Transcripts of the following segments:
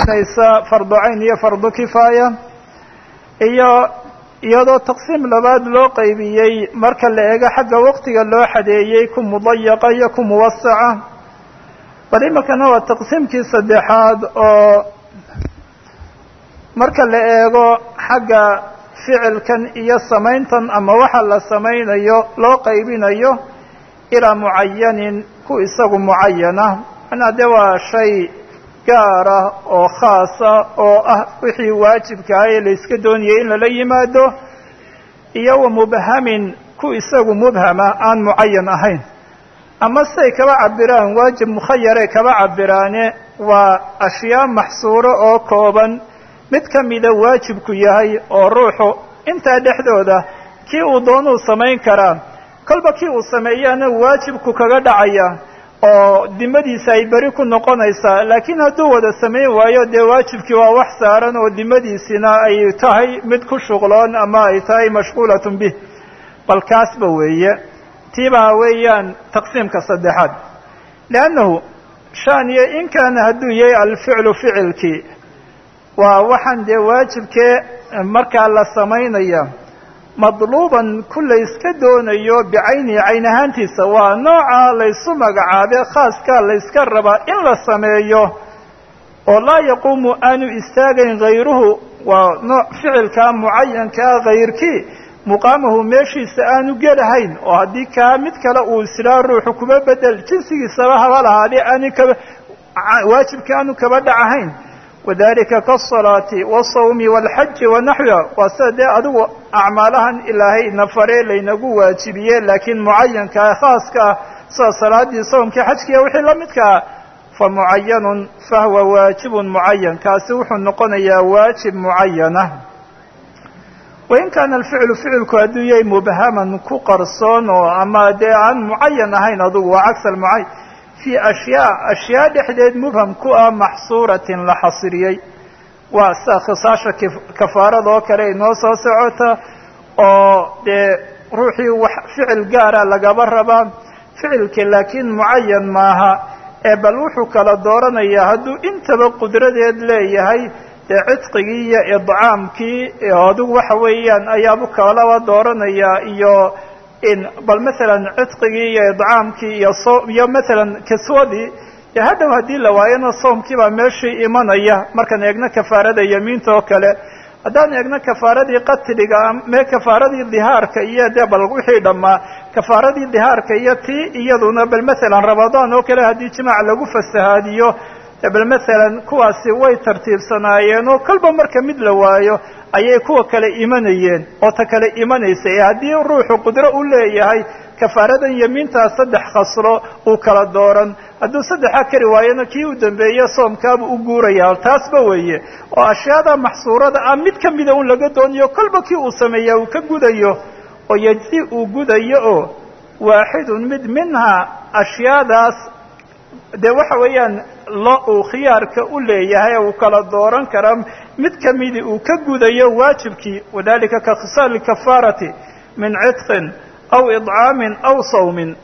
naysa fardu cayn iyo fardu kifaaya iyo iyadoo taqsiim labaad loo qaybiyey marka la eego xagga waqtiga loo xadeeyey ku mudayaqa iyo ku muwasaca bal iminkana waa taqsiimkii saddexaad oo marka la eego xagga ficilkan iyo samayntan ama waxa la samaynayo loo qaybinayo ilaa mucayanin ku isagu mucayana manaa de waa shay gaara oo khaasa oo ah wixii waajibkaah ee la iska doonayay in lala yimaado iyo wa mubhamin ku isagu mubhama aan mucayan ahayn ama siday kaba cabiraan waajib mukhayare kaba cabiraane waa ashyaa maxsuuro oo kooban mid ka mida waajibku yahay oo ruuxu intaa dhexdooda kii uu doonuu samayn karaa kolba kii uu sameeyaana waajibku kaga dhacaya oo dimadiisa ay beri ku noqonaysaa laakiin hadduu wada samayn waayo dee waajibkii waa wax saaran oo dimadiisina ay tahay mid ku shuqloon ama ay tahay mashquulatun bih bal kaasba weeye tiibaa weeyaan taqsiimka saddexaad liannahu shaniyo in kaana hadduu yahay alficlu ficilkii waa waxaan dee waajibkee markaa la samaynaya madluuban ku la yska doonayo bicaynihi cayn ahaantiisa waa nooca laysu magacaabe khaaskaa layska rabaa in la sameeyo oo laa yaquumu aanu istaagayn hayruhu waa nooc ficilkaa mucayankaa hayrkii muqaamahu meeshiisa aanu gelahayn oo haddii kaa mid kale uu islaa ruuxu kuma bedel jinsigiisaba haba lahaadee aani kaba waajibka aanu kaba dhacahayn wadalika kaasalaati wasawmi walxaji wanaxwiha waa sida dee adigu acmaalahan ilaahay nafare laynagu waajibiye laakiin mucayankaa khaaska ah sida salaadii sawmkii xajkiiya wixii la midkaa fa mucayanun fahuwa waajibun mucayan kaasi wuxuu noqonayaa waajib mucayana wain kaana alficlu ficilku hadduu yahay mubhaman ku qarsoon oo ama dee aan mucayan ahayn adugu waa cagsa almucayan fi ashyaa ashyaa dhexdeed mubham ku ah maxsuuratin la xasriyey waa sida khisaasha kafaarada oo kale inoo soo socota oo dee ruuxii wax ficil gaara lagaba rabaa ficilkii laakiin mucayan maaha ee bal wuxuu kala dooranayaa hadduu intaba qudradeed leeyahay dee cidqigii iyo idcaamkii adigu waxa weeyaan ayaabu kalaba dooranayaa iyo bal masalan cidqigii iyo idcaamkii iyo so iyo masalan kiswadii dee hadhow haddii la waayana soomkii baa meeshii imanaya markaan eegno kafaarada yamiinta oo kale haddaan eegno kafaaradii qatliga mee kafaaradii dihaarka iyo dee bal wixii dhammaa kafaaradii dihaarka iyo tii iyaduna bal masalan ramadaan oo kale haddii jimaac lagu fasahaadiyo bal masalan kuwaasi way tartiibsanaayeen oo kolba marka mid la waayo ayay kuwa kale imanayeen oo ta kale imanaysa ee haddii ruuxu qudro u leeyahay kafaaradan yamiintaa saddex khaslo uu kala dooran hadduu saddexa kari waayona kii u dambeeye soomkaabu u guuraya taasba weeye oo ashyaada maxsuurada ah mid ka mida un laga doonayo kolba kii uu sameeya uu ka gudayo oo yejzi uu gudayo oo waaxidun mid minhaa ashyaadaas dee waxa weeyaan lo uu khiyaarka u leeyahay uu kala dooran kara mid kamidi uu ka gudayo waajibkii wadalika ka khisaali kafaarati min cidqin aw idcaamin aw sawmin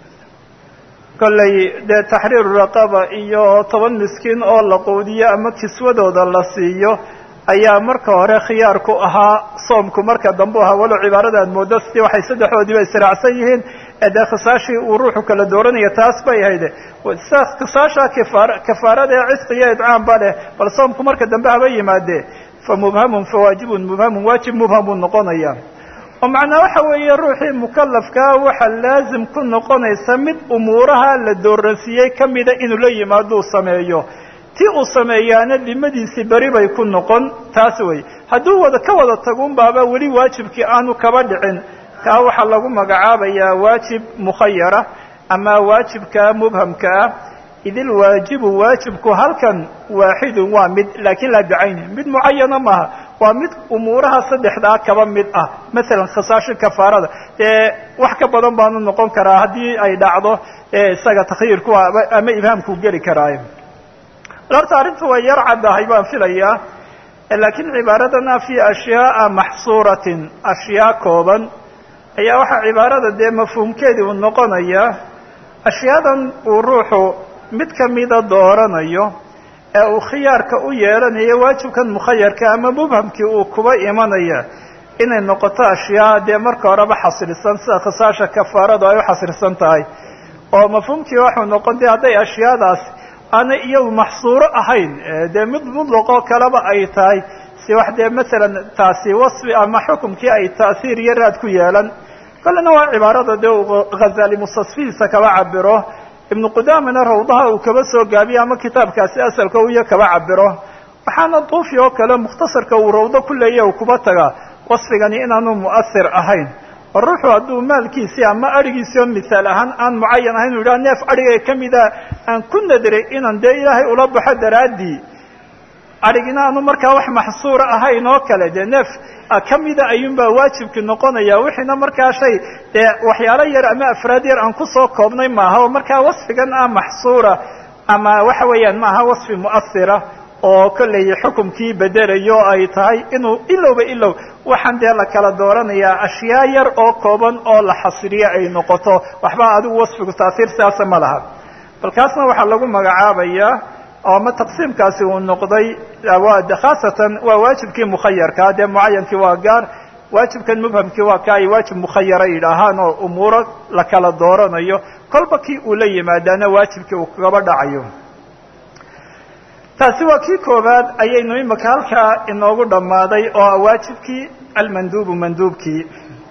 kollay dee taxriiru raqaba iyo toban miskiin oo la quudiyo ama kiswadooda la siiyo ayaa marka hore khiyaar ku ahaa soomku marka dambe ahaa walow cibaarada aad moodo si waxay saddexdoodiiba israacsan yihiin ee dee khisaashii uu ruuxu kala dooranaya taas bay hayde sa khisaasha kafaar kafaarada ee cidqi iyo idcaam ba leh bal soomku marka dambe haba yimaadee fa mubhamun fa waajibun mubhamun waajib mubham buu noqonaya oo macnaa waxa weeye ruuxii mukalafkaa waxaa laazim ku noqonaysa mid umuuraha la dooransiiyey kamida inuu la yimaaduu sameeyo ti uu sameeyaana dimadiisii beri bay ku noqon taas wey hadduu wada ka wada tagun baaba weli waajibkii aanu kaba dhicin kaa waxaa lagu magacaabayaa waajib mukhayara ama waajibka mubhamka ah idil waajibu waajibku halkan waaxidun waa mid laakiin laa bicayni mid mucayana maaha waa mid umuuraha saddexdaa kaba mid ah masalan khisaasho kafaarada dee wax ka badan baanu noqon karaa haddii ay dhacdo isaga takhyiirku ama ibhaamku geli karaayo horta arrintu way yar caddahay baan filayaa laakiin cibaaradana fi ashyaaa maxsuuratin ashyaa kooban ayaa waxaa cibaarada dee mafhuumkeedii uu noqonayaa ashyaadan uu ruuxu mid kamida dooranayo ee uu khiyaarka u yeelanayo waajibkan mukhayarka ama mubhamkii uu kuba imanaya inay noqoto ashyaa dee marka horeba xasrisan sida khisaasha kafaaradu ay u xasrisan tahay oo mafhuumkii waxuu noqon dee hadday ashyaadaas aanay iyadu maxsuuro ahayn dee mid mudlaqoo kaleba ay tahay si wax dee masalan taasi wasfi ama xukumkii ay ta'hiir iyo raad ku yeelan kollena waa cibaarada dee uu ghazali mustasfihiisa kaba cabiro ibnu qudamana rawdaha uu kaba soo gaabiyo ama kitaabkaasi asalka uyo kaba cabiro waxaana duufi oo kale mukhtasarka uu rawdo ku leeya uu kuba tagaa wasfigani inaanu mu'ahir ahayn oo ruuxu hadduu maalkiisii ama adhigiisii oo misaal ahaan aan mucayan ahayn u yidhaha neef adhiga kamida aan ku nadiray inaan dee ilaahay ula baxo daraaddii adhigina aanu markaa wax maxsuura ahayn oo kale dee neef kamida ayuunbaa waajibki noqonaya wixiina markaa shay dee waxyaalo yar ama afraad yar aan kusoo koobnay maaha oo markaa wasfigan ah maxsuura ama waxa weeyaan maaha wasfi mu'ahira oo kolley xukumkii bedelayo ay tahay inuu ilowba ilow waxaan dee la kala dooranayaa ashyaa yar oo kooban oo la xasriyo ay noqoto waxba adigu wasfigu taasiir sidaasa ma laha bal kaasna waxaa lagu magacaabayaa oo ama taqsiimkaasi uu noqday khaasatan waa waajibkii mukhayarkaa dee mucayankii waa gaar waajibkan mubhamkii waa ka ay waajib mukhayara yidhaahaan oo umuuro la kala dooranayo kolba kii uu la yimaadaana waajibkii uu kagaba dhacayo taasi waa kii koobaad ayaynu imika halkaa inoogu dhammaaday oo waajibkii almanduubu manduubkii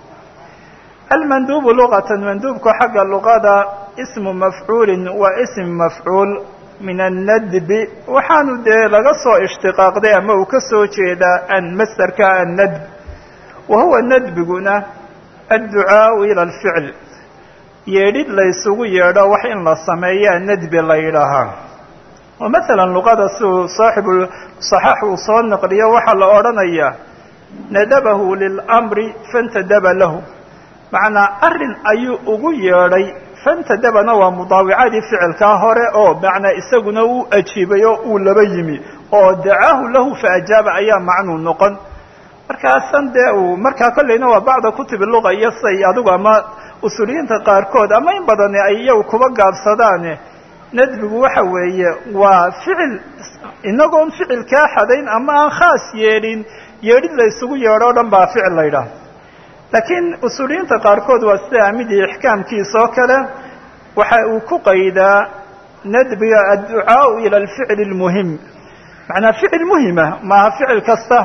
almanduubu luqatan manduubku xagga luqada ismu mafcuulin waa ism mafcuul min annadbi waxaanu dee laga soo ishtiqaaqday ama uu ka soo jeedaa an masderka annadb wa huwa nadbiguna adducaau ila alficl yeedhid laysugu yeedho wax in la sameeyaa nadbi la yidhaahaa oo masalan luqada siuu saaxibu saxaax uu soo naqliyo waxaa la odhanayaa nadabahu lilamri fantadaba lahu macnaa arrin ayuu ugu yeedhay fantadabana waa mudaawicadii ficilkaa hore oo macnaa isaguna uu ajiibay oo uu laba yimi oo dacaahu lahu faajaaba ayaa macnuu noqon markaasan dee uu markaa kolleyna waa bacda kutubi luqa iyo say adigu ama usuuliyiinta qaarkood ama in badani ay iyagu kuba gaabsadaane nadbigu waxa weeye waa ficil inagoon ficil kaa xadayn ama aan khaas yeedhin yeedhid la ysugu yeedho o dhan baa ficil la ydhaah laakiin usuuliyiinta qaarkood waa sida amidii ixkaamkiisa oo kale waxa uu ku qaydaa nadbiga adducaau ila alficli اlmuhim macnaa ficil muhima maaha ficil kasta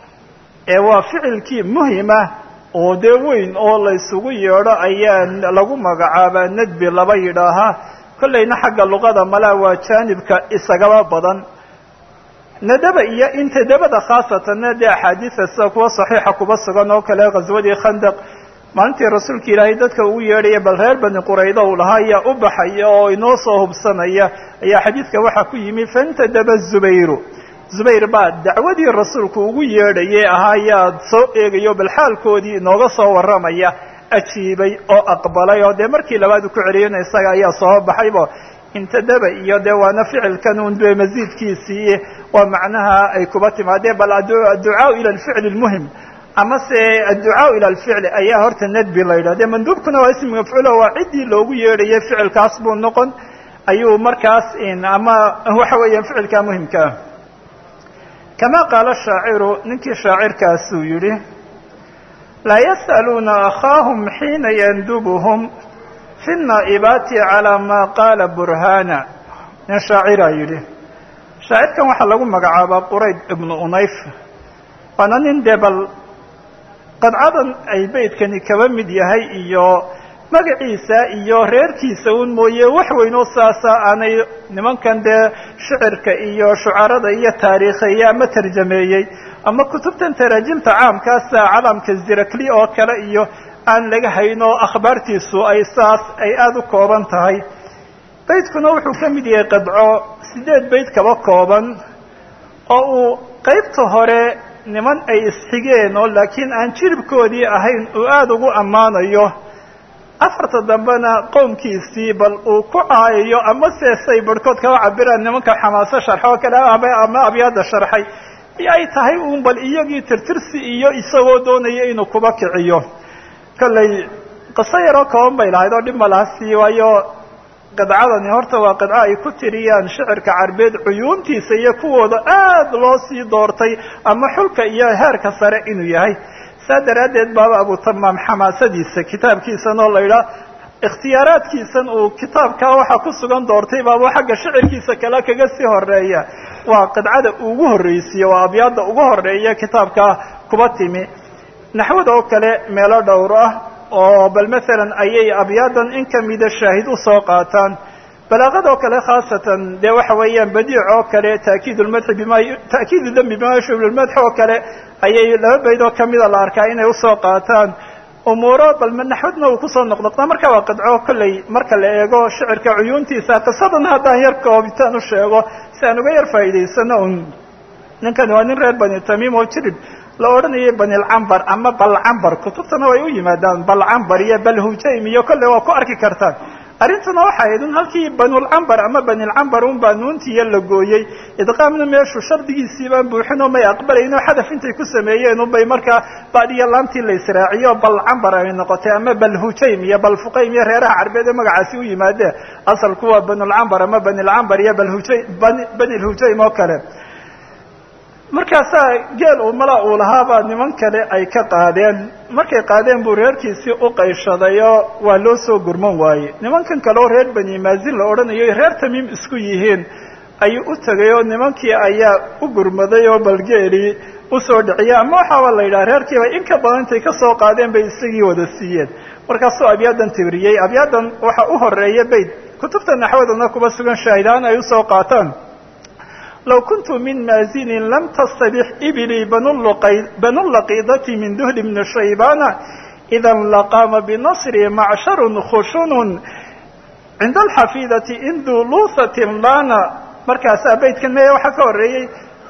ee waa ficilkii muhima oo dee weyn oo la ysugu yeedho ayaa lagu magacaabaa nadbi laba yidhaahaa kollayna xagga luqada malaa waa jaanibka isagaba badan nadaba iyo intadabada khaasatanna dee axaadiida sida kuwa saxiixa kuba sugan oo kale ghaswadii khandaq maalintii rasuulka ilaahay dadka ugu yeedhaya bal reer bani qurayda uu lahaa ayaa u baxaya oo inoo soo hubsanaya ayaa xadiidka waxaa ku yimi fantadaba zubayru zubayr baa dacwadii rasuulku ugu yeedhayay ahaa ayaa soo eegayo bal xaalkoodii inooga soo warramaya ajiibay oo aqbalay oo dee markii labaad u ku celiyana isaga ayaa soo baxaybo intadaba iyo dee waana ficilkan un be masiidkiisii waa macnaha ay kuba timaadeen bal adducaau ila alficli lmuhim ama se adducaau ila alficli ayaa horta nadbi la yidhah de manduubkuna waa ismi mafcuulo waa ciddii loogu yeedhayay ficilkaas buu noqon ayuu markaas ama waxa weeyaan ficilkaa muhimkaa kama qaala shaaciru ninkii shaacirkaasuu yidhi laa yas'aluuna akhaahum xiina yandubuhum fi naa'ibaati calaa maa qaala burhana nin shaaciraa yidhi shaacirkan waxaa lagu magacaabaa qurayd ibnu unayf waana nin dee bal qadcadan ay beydkani kaba mid yahay iyo magaciisa iyo reerkiisa un mooye wax weyn oo saasa aanay nimankan dee shicirka iyo shucarada iyo taariikheeye ama tarjameeyey ama kutubtan taraajimta caamkaasa calamka zirakli oo kale iyo aan laga hayn oo akhbaartiisu ay saas ay aada u kooban tahay beydkuna wuxuu ka mid yahay qadco sideed beyd kaba kooban oo uu qaybta hore niman ay isxigeen oo laakiin aan jiribkoodii ahayn uu aada ugu ammaanayo afarta dambena qowmkiisii bal uu ku caayayo ama se say barhkood kaba cabiraan nimanka xamaaso sharxo oo kale ama abyaada sharxay ay tahay uun bal iyagii tirtirsi iyo isagoo doonaya inuu kuba kiciyo kollay qiso yaroo kooban bay lahayd oo dhib ma laha sii waayo qidcadani horta waa qidco ay ku tiriyaan shicirka carbeed cuyuuntiisa iyo kuwooda aad loo sii doortay ama xulka iyo heerka sare inuu yahay saa daraaddeed baaba abutamaam xamaasadiisa kitaabkiisan oo la yidhaah ikhtiyaaraadkiisan uu kitaabkaa waxaa ku sugan doortay baaba xagga shicirkiisa kale kaga sii horeeya waa qidcada ugu horreysiye waa abyaadda ugu horeeya kitaabkaa kuba timi naxwada oo kale meelo dhowr ah oo bal maalan ayay abyaadan in kamida shaahid usoo qaataan balaaqada oo kale khaasatan dee waxa weeyaan badiic oo kale taakiid lmadxi bima ta'kiidu dembi bima yashub lmadx oo kale ayay laba bayd oo kamida la arkaa inay usoo qaataan umuuro bal naxwadna uu kusoo noqnoqdaa marka waa qidco kolley marka la eego shicirka cuyuuntiisa qisadan haddaan yar koobitaan u sheego si aan uga yar faa'idaysano un ninkani waa nin reer bani tamiim oo jirib la odhanayay banilcambar ama balcambar kutubtana way u yimaadaan balcambar iyo balhujaym iyo kolley waa ku arki kartaan arrintuna waxay ahayd un halkii banulcambar ama banilcambar un baa nuuntiiyo la gooyey idqaamna meeshu shardigiisii baan buuxin oo may aqbalayn oo xadaf intay ku sameeyeen unbay markaa badiyo laamtii la israaciyo balcambar ay noqotay ama balhujaym iyo balfuqaym iyo reeraha carbeed ee magacaasi u yimaadeen asalku waa banulcambar ama banilcambar iyo balhujaym banilhujaym oo kale markaasaa geel uu mala uu lahaabaa niman kale ay ka qaadeen markay qaadeen buu reerkiisii u qayshadayoo waa loo soo gurman waaye nimankan kale oo reer bani maazin la odhanayo reer tamiim isku yihiin ayuu u tegay oo nimankii ayaa u gurmaday oo balgeelii usoo dhiciyay ama waxaaba la yidhaha reerkiiba in ka badan intay ka soo qaadeen bay isagii wada siiyeen markaasuu abyaadan tibriyey abyaadan waxa u horeeya bayd kutubta naxwadana kuba sugan shaahidahaan ay usoo qaataan low kuntu min maazinin lam tastabix iblii banulaqiidati min duhli bni shaybana idan laqaama binasri macsharun khushunun cinda alxafiidati induu luuhatin lana markaasaa baydkan meya waxaa ka horeeyey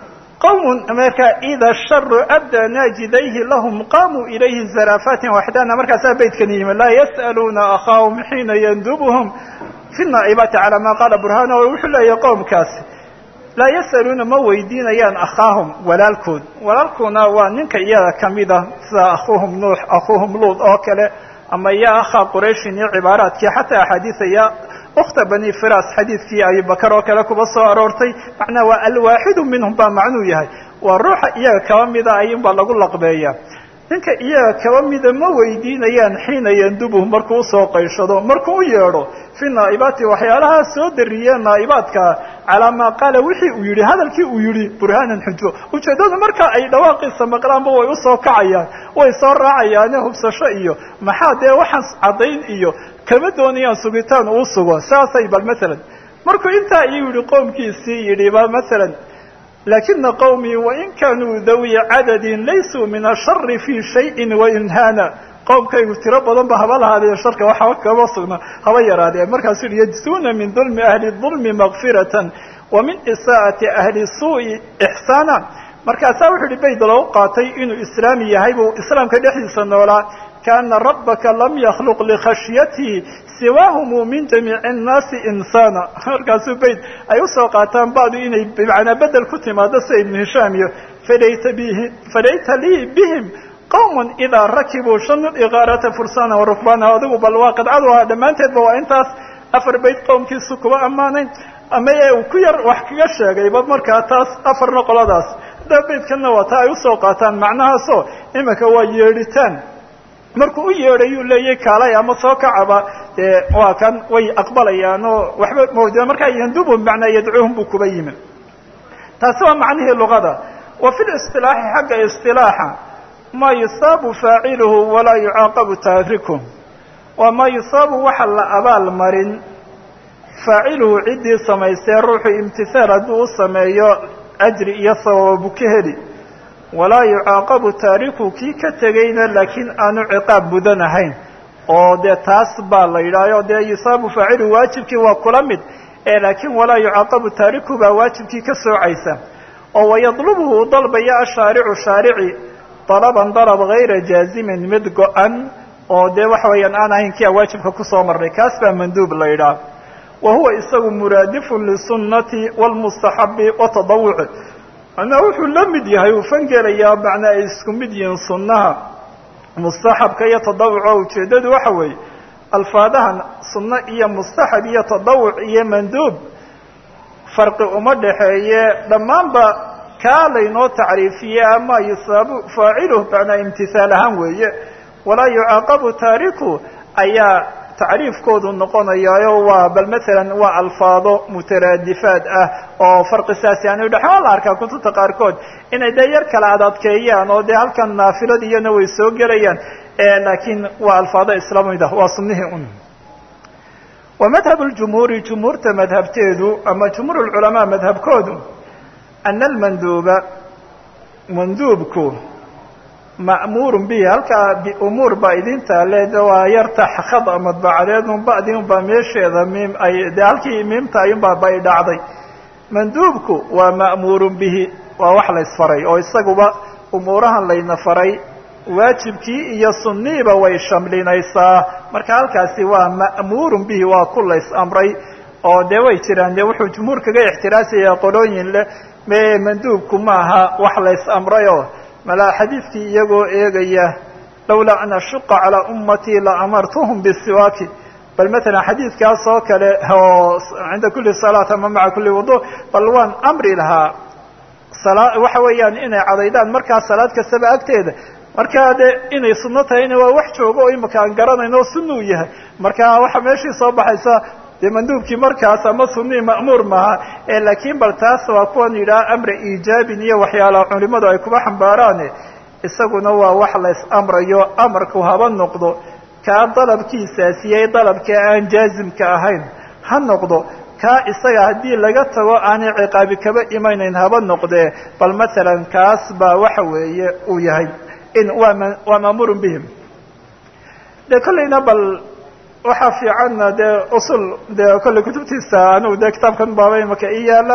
qawmun markaa ida sharu abdaa naajidayhi lahum qaamuu ilayhi zaraafatin waxdana markaasaa baydkan yimi laa yas'aluuna akhaahum xiina yandubuhum fi naa'ibaati calaa maa qaala burhana wuxuu leeyahay qowmkaasi laa yasaluuna ma weydiinayaan akhaahum walaalkood walaalkuna waa ninka iyada kamid ah sida akhuuhum nuux akhuuhum luud oo kale ama ya akhaa qurayshin iyo cibaaraadkii xataa axaadiisa ya ukhta bani firas xadiidkii abibakar oo kale kuba soo aroortay macnaa waa alwaaxidu minhum baa macnuu yahay waa ruuxa iyaga kaba mida ayuunbaa lagu laqbeeya ninka iyaga kaba mida ma weydiinayaan xiina yandubuhu markuu usoo qayshado markuu u yeedho fi naa'ibaati waxyaalahaa soo dariyee naa'ibaadka calaa maa qaala wixii uu yidhi hadalkii uu yidhi burhaanan xujo ujeeddadu marka ay dhawaaqiisa maqlaanba way usoo kacayaan way soo raacayaane hubsasho iyo maxaa dee waxaan caddayn iyo kama doonayaan sugitaan uu sugo saasay bal masalan markuu intaa iyuu yidhi qoomkiisii yidhi ba masalan lakina qawmii wain kaanuu dawi cadadin laysuu min ashari fi shayin wainhaana qowmkaygu tiro badan ba haba lahaadee sharka waxba kama sugna haba yaraadee markaasuu yihi yajsuuna min dulmi ahli dulmi makfiratan wa min isaa'ati ahli suu'i ixsaana markaasaa wuxuu yihi bayd loo qaatay inuu islaami yahay buu islaamka dhexdiisa noolaa kaana rabbaka lam yakhluq likhashyatihi siwaahumu min jamiici annaasi insaana markaasuu bayd ay usoo qaataan badu inay bimacnaa bedel ku timaado sida ibnu hishaam iyo falayta bihi falayta lii bihim qawmun idaa rakibuu shanu iqaarata fursana warukbana adigu bal waa qidcadu ahaa dhammaanteedba waa intaas afar bayd qowmkiisu kuba ammaanayn ama ee uu ku yar wax kaga sheegayba markaa taas afarna qoladaas haddaa baydkanna waa taa ay usoo qaataan macnahaasoo iminka waa yeedhitaan markuu u yeedhayuu leeyay kaalay ama soo kacaba dee waa kan way aqbalayaan oo waxba mawda markaa yandubu macnaa yadcuuhum buu kuba yimi taasi waa macnihii luqada wa fi listilaaxi xagga istilaaxa maa yusaabu faaciluhu walaa yucaaqabu taariku waa maa yusaabu waxa la abaal marin faaciluhu ciddii samaystee ruuxu imtihaal hadduu u sameeyo ajri iyo sababu ka heli walaa yucaaqabu taariku kii ka tegayna laakiin aanu ciqaab mudan ahayn oo dee taas baa la yidhahyo dee yusaabu faaciluhu waajibkii waa kula mid ee laakiin walaa yucaaqabu taariku baa waajibkii ka soocaysa oo wayadlubuhu u dalbaya ashaaricu shaarici dalaban dalab gayra jaazimin mid go-an oo dee waxa weeyaan aan ahayn kia waajibka kusoo marnay kaas baa manduub la yidhaah wa huwa isagu muraadifun lisunnati waalmustaxabi watadawuci macnaa wuxuu la mid yahay uu fangelayaa macnaa ay isku mid yihiin sunnaha mustaxabka iyo tadawuca ujeeddadu waxa weeye alfaadahan sunno iyo mustaxab iyo tadawuc iyo manduub farqi uma dhaxeeye dhammaanba kaa laynoo tacriifiye ama yusaabu faaciluh macnaa imtihaal ahaan weeye walaa yucaaqabu taariku ayaa tacriifkoodu noqonayaayo waa bal maalan waa alfaado mutaraadifaad ah oo farqi saasi aan udhaxen waa la arkaa kutubta qaarkood inay dee yar kala adadkeeyaan oo dee halkan naafilad iyana way soo gelayaan laakiin waa alfaado islamid ah waa sunnihii un wa madhab ljumhuuri jumhuurta madhabteedu ama jumhuur lculamaa madhabkoodu ana almanduuba manduubku ma'muurun bihi halkaa biumuur baa idin taale de waa yarta khada madbacadeed un ba'di un baa meesheeda miim ay dee halkii miimta ayunbaa bay dhacday manduubku waa ma'muurun bihi waa wax la ysfaray oo isaguba umuurahan layna faray waajibkii iyo sunniiba way shamlinaysaa marka halkaasi waa ma'muurun bihi waa ku lays amray oo dee way jiraan dee wuxuu jumhuur kaga ixtiraasaya qolooyin leh me manduubku maaha wax lays amrayoo malaa xadiidkii iyagoo eegaya lawlaa an ashuqa calaa ummatii la amartuhum bisiwaaki bal matalan xadiidkaas oo kale oo cinda kuli salaat ama maca kuli wudu bal waan amri lahaa salaa waxa weeyaan inay cadaydaan markaa salaad kastaba agteeda markaa de inay sunno tahayna waa wax joogo oo imika aan garanayno sunuu yahay marka waxa meeshii soo baxaysa dee manduubkii markaas ama sunii ma'muur maaha laakiin bal taas waa kuwan yidhaha amra iijaabin iyo waxyaalaha culimadu ay kuba xambaaraane isaguna waa wax lays amrayo amarku haba noqdo kaa dalabkiisaasiyey dalabka aan jaazimka ahayn ha noqdo kaa isaga haddii laga tago aanay ciqaabi kaba imanayn haba noqdee bal matalan kaas baa waxa weeye uu yahay in waa m waa ma'muurun bihim de kollayna bal waxaa fiicanna dee usul dee kolley kutubtiisa anigu dee kitaabkan baaba imaka i yaala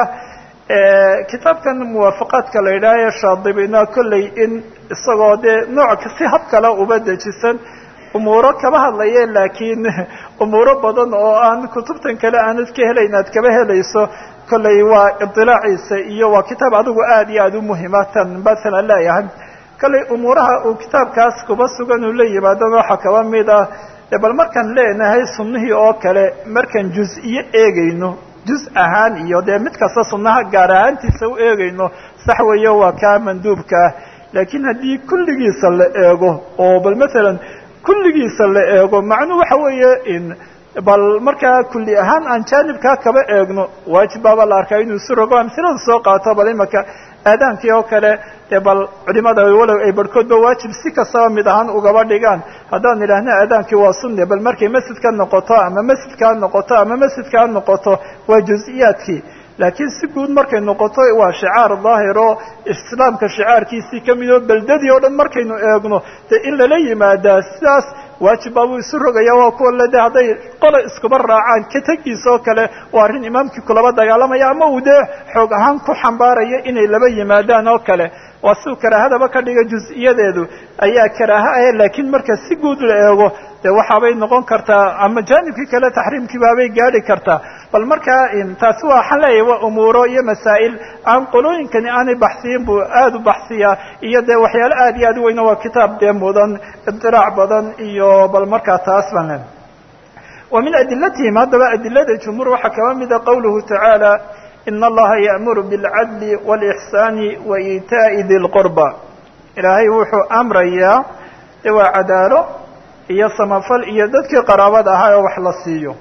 kitaabkan muwaafaqaadka la yidhaaha shaadibina kolley in isagoo dee nooc si hab kale uba dejisan umuuro kaba hadlaye laakiin umuuro badan oo aan kutubtan kale aanad ka helayn aad kaba helayso kolley waa idilaaciisa iyo waa kitaab adigu aad iyo aad u muhima tan masalan leeyahay kolley umuuraha uu kitaabkaas kuba sugan uu la yimaadana waxaa kaba mid ah de bal markaan leenahay sunnihii oo kale markaan juz-iyo eegayno juz ahaan iyo dee mid kasta sunnaha gaar ahaantiisa u eegayno sax weeye waa kaa manduubka ah laakiin haddii kulligiisa la eego oo bal matalan kulligiisa la eego macnuu waxa weeye in bal markaa kulli ahaan aan jaanibkaa kaba eegno waajib baaba la arkaa inuu isu rogo amsilada soo qaato bal imaka aadaankii oo kale dee bal culimada walow ay barhkoodba waajib si kastaba mid ahaan ugaba dhigaan haddaan idhaahna aadaankii waa sunne bal markay masjidka noqoto ama masjidkaa noqoto ama masjidkaa noqoto waa juz-iyaadkii laakiin si guud markay noqoto waa shicaar daahir oo islaamka shicaarkiisii ka mid oo beldadii oo dhan markaynu eegno dee in lala yimaadaa sidaas waajib baabuu isu rogaya waa kuwa le de hadday qola iskuba raacaan ka tegiisa oo kale waa arrin imaamkii kulaba dagaalamaya ama uu dee xoog ahaan ku xambaaraya inay laba yimaadaan oo kale waa siuu karaahadaba ka dhiga juz-iyadeedu ayaa karaaha ah laakiin marka si guud la eego de waxaabay noqon kartaa ama jaanibkii kale taxriimkii baabay gaadhi kartaa bal markaa taasi waa waxaan leeyahay waa umuuro iyo masaa'il aan qolooyinkani aanay baxsiyin buu aada u baxsiyaa iyo dee waxyaalo aad iyo aad u weyna waa kitaab dee mudan ibdiraac badan iyo bal markaa taas baan le wa min adilatihim haddaba adilada jumhuur waxaa kaba mida qawluhu tacaala in allaha ya'muru bilcadli wاlإxsaani wa iitaa'i di lqurba ilaahay wuxuu amrayaa de waa cadaalo iyo samafal iyo dadkii qaraabada ahaa oo wax la siiyo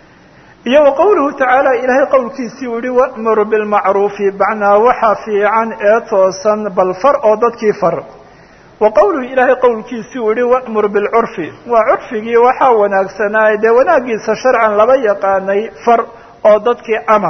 iyo wa qowluhu tacaala ilaahay qowlkiisii uu yihi wa'mur bilmacruufi bacnaa waxa fiican ee toosan bal far oo dadkii far wa qowluhu ilaahay qowlkiisii uu yihi wa'mur bilcurfi waa curfigii waxaa wanaagsanaaye dee wanaaggiisa sharcan laba yaqaanay far oo dadkii amar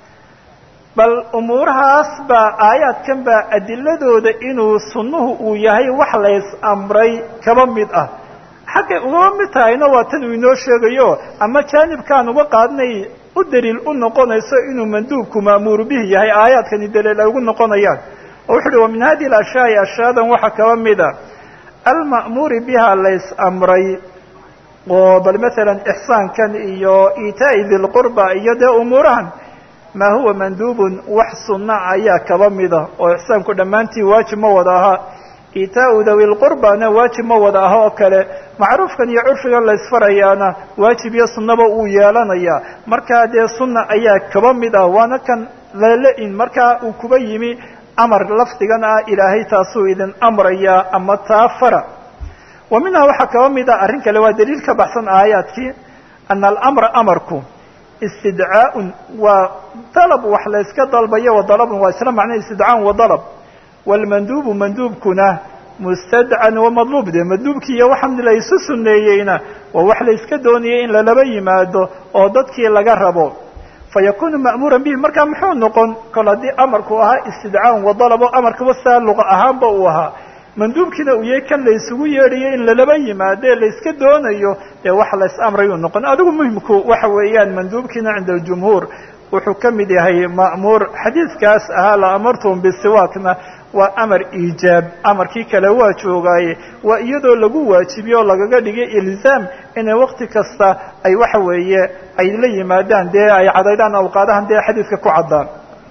bal umuurahaas baa aayaadkan baa adiladooda inuu sunnuhu uu yahay wax lays amray kaba mid ah xaggay ugaba mid tahayna waa tan uu inoo sheegayo ama jaanibkaan uga qaadnay u daliil u noqonayso inuu manduubku ma'muuru bihi yahay aayaadkani daliil ay ugu noqonayaan oo wuxu uhi wa min hadihi alashyaai ashyaadan waxaa kaba mida alma'muuri biha lays amray oo bal matalan ixsaankan iyo iitaa'i dilqurba iyo dee umuurahan maa huwa manduubun wax sunna ayaa kaba mida oo ixsaanku dhammaantii waajib ma wada aha iitaau dawi lqurbana waajib ma wada ah oo kale macruufkan iyo curfigan la isfarayaana waajib iyo sunnaba uu yeelanayaa markaa dee sunna ayaa kaba mid ah waana kan lala-in markaa uu kuba yimi amar lafdigan ah ilaahay taasuu idin amrayaa ama taa fara wa minhaa waxaa kaba mid ah arrin kale waa daliil ka baxsan aayaadkii ana alamra amarku istidcaaun waa dalab wax la yska dalbayo wa dalabun waa isla macna istidcaaun wa dalab waalmanduubu manduubkuna mustadcan wa madluub de madluubkii iyo waxaan la isu sunneeyeyna waa wax la yska doonayay in lalaba yimaado oo dadkii laga rabo fayakunu ma'muuran bihi markaa muxuu noqon kol haddii amarku ahaa istidcaan wa dalabo amarkaba saa luqa ahaanba uu ahaa manduubkiina uu yahay kan la isugu yeedhayo in lalaba yimaado ee la iska doonayo dee wax la is amrayuu noqon adigu muhimku waxa weeyaan manduubkiina cinda aljumhuur wuxuu ka mid yahay ma'muur xadiidkaas ahaa la amartum bisiwaakna waa amar iijaab amarkii kale waa joogaaye waa iyadoo lagu waajibiyo oo lagaga dhigay ilzaam inay wakti kasta ay waxa weeye ay la yimaadaan dee ay cadaydaan awqaadahan dee xadiidka ku caddaan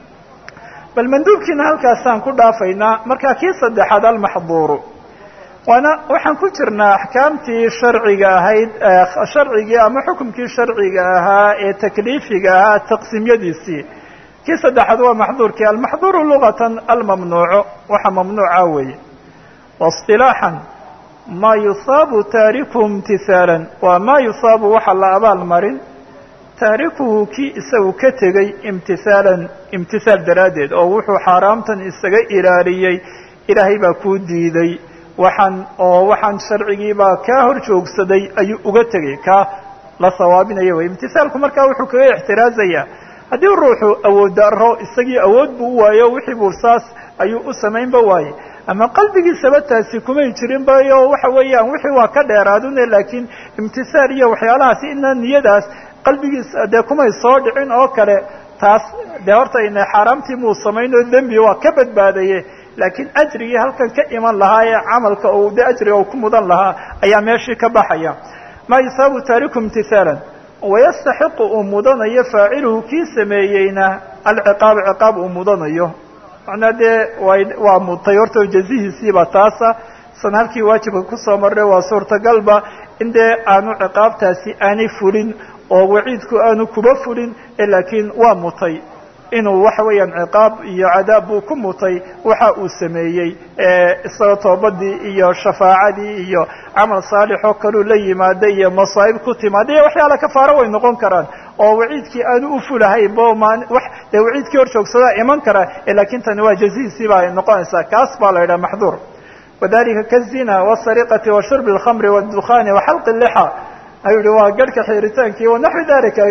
bal manduubkiina halkaasaan ku dhaafaynaa markaa kii saddexaad almaxduuru waana waxaan ku jirnaa axkaamtii sharciga ahayd sharcigii ama xukumkii sharciga ahaa ee takliifiga ahaa taqsiimyadiisii kii saddexaad waa maxduurkii almaxduuru lugatan almamnuucu waxa mamnuuca weeye waاصطilaaxan maa yusaabu taarikuhu imtisaalan waa maa yusaabu waxa la abaal marin taarikuhu kii isagu ka tegey imtisaalan imtisaal daraaddeed oo wuxuu xaaraamtan isaga ilaaliyey ilaahay baa kuu diiday waxaan oo waxaan sharcigiibaa kaa hor joogsaday ayuu uga tegay kaa la sawaabinaya wey imtisaalku markaa wuxuu kaga ixtiraazayaa haddii ruuxu awood daro isagii awood buu u waayo wixii buu saas ayuu u samaynba waaye ama qalbigiisaba taasi kumay jirin bayo waxa weeyaan wixii waa ka dheeraadune laakiin imtisaal iyo waxyaalahaasi ina niyadaas qalbigiisa dee kumay soo dhicin oo kale taas dee horta ina xaaraamtii muu samaynoo dembi waa ka badbaadaye laakiin ajrigii halkan ka iman lahaa ee camalka uu de ajriga uu ku mudan lahaa ayaa meeshii ka baxaya maa yusaabu taariku imtisaalan wayastaxiqu uu mudanayo faaciluhu kii sameeyeyna alciqaaba ciqaab uu mudanayo macnaa dee way waa mutay horta jazihiisiiba taasa san halkii waajibka kusoo marray waa suurtagalba in dee aanu ciqaabtaasi aanay fulin oo waciidku aanu kuba fulin laakiin waa mutay inuu waxa weeyaan ciqaab iyo cadaab buu ku mutay waxa uu sameeyey isagoo toobadii iyo shafaacadii iyo camal saalixoo kaluu la yimaada iyo masaa'ib ku timaada iyo waxyaala kafaaro way noqon karaan oo waciidkii aanu u fulahayn bo maan wax dee waciidkii hor joogsadaa iman kara laakiin tani waa jazihiisii baa noqonaysaa kaas baa la yidhaha maxduur wadalika kazina wasariqati wa shurbi alkhamri waddukhaani waxalqi lixa ayuu yihi waa garhka xiritaankii wanaxwi dalika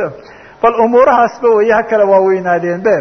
bal umuurahaasba weeye ha kala waaweynaadeen be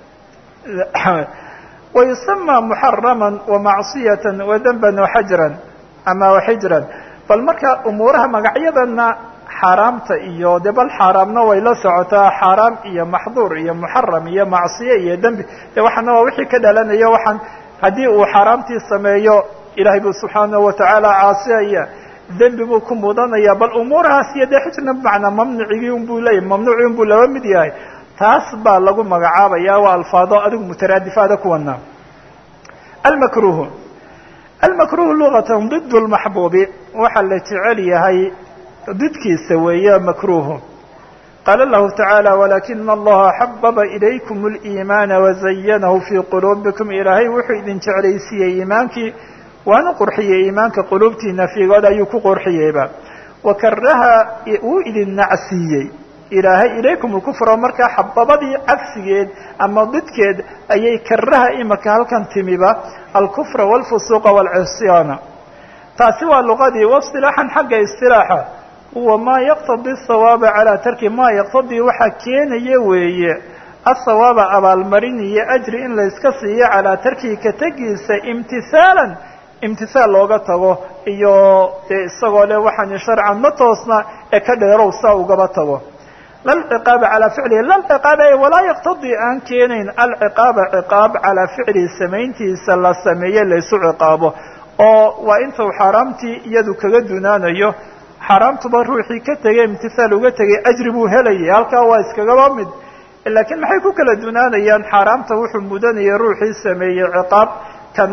wayusama muxaraman wamacsiyatan wadanban waxajran ama waxijran bal marka umuuraha magacyadana xaaraamta iyo de bal xaaraamna way la socotaa xaaraam iyo maxduur iyo muxaram iyo macsiye iyo dembi de waxaana waa wixii ka dhalanayo waxaan haddii uu xaaraamtii sameeyo ilahay buu subxaanahu watacaala caasiyaya dembi buu ku mudanaya bal umuurahaas iyo dee xijna bimacnaa mamnucigii unbuu leeyahy mamnuucii unbuu laba mid yahay taas baa lagu magacaabaya waa alfaado adigu mutaraadifaada kuwana almakruhu almakruhu lugatan did lmaxbuubi waxaa la jecel yahay didkiisa weeye makruhu qaala lahu tacaala walakina allaha xababa ilaykum اliimaana wazayanahu fii quluubikum ilaahay wuxuu idin jeclaysiiyey iimaankii waana qurxiyey iimaanka quluubtiina fiigood ayuu ku qurxiyeyba wakaraha wuu idin nacsiiyey ilaahay ilaykum lkufra markaa xababadii cagsigeed ama didkeed ayay karaha imaka halkan timiba alkufra wاlfusuuqa wاlcisyaana taasi waa luqadii wasilaaxan xagga isilaaxa huwa maa yaqtadi sawaaba calaa tarki maa yaqtadii waxaa keenaya weeye asawaaba abaalmarin iyo ajri in layska siiyo calaa tarkihi ka tegiisa imtisaalan imtisaal looga tago iyo dee isagoo le waxaani sharcan ma toosna ee ka dheerow saa ugaba tago lalciqaaba calaa ficlihi lalciqaaba walaa yaqtadii aan keenayn alciqaaba ciqaab calaa ficlihi samayntiisa la sameeye laysu ciqaabo oo waa intuu xaaraamtii iyadu kaga dunaanayo xaaraamtuba ruuxii ka tegay imtisaal uga tegay ajri buu helayay halkaa waa iskagaba mid laakiin maxay ku kala dunaanayaan xaaraamta wuxuu mudanaya ruuxii sameeyey ciqaab kanna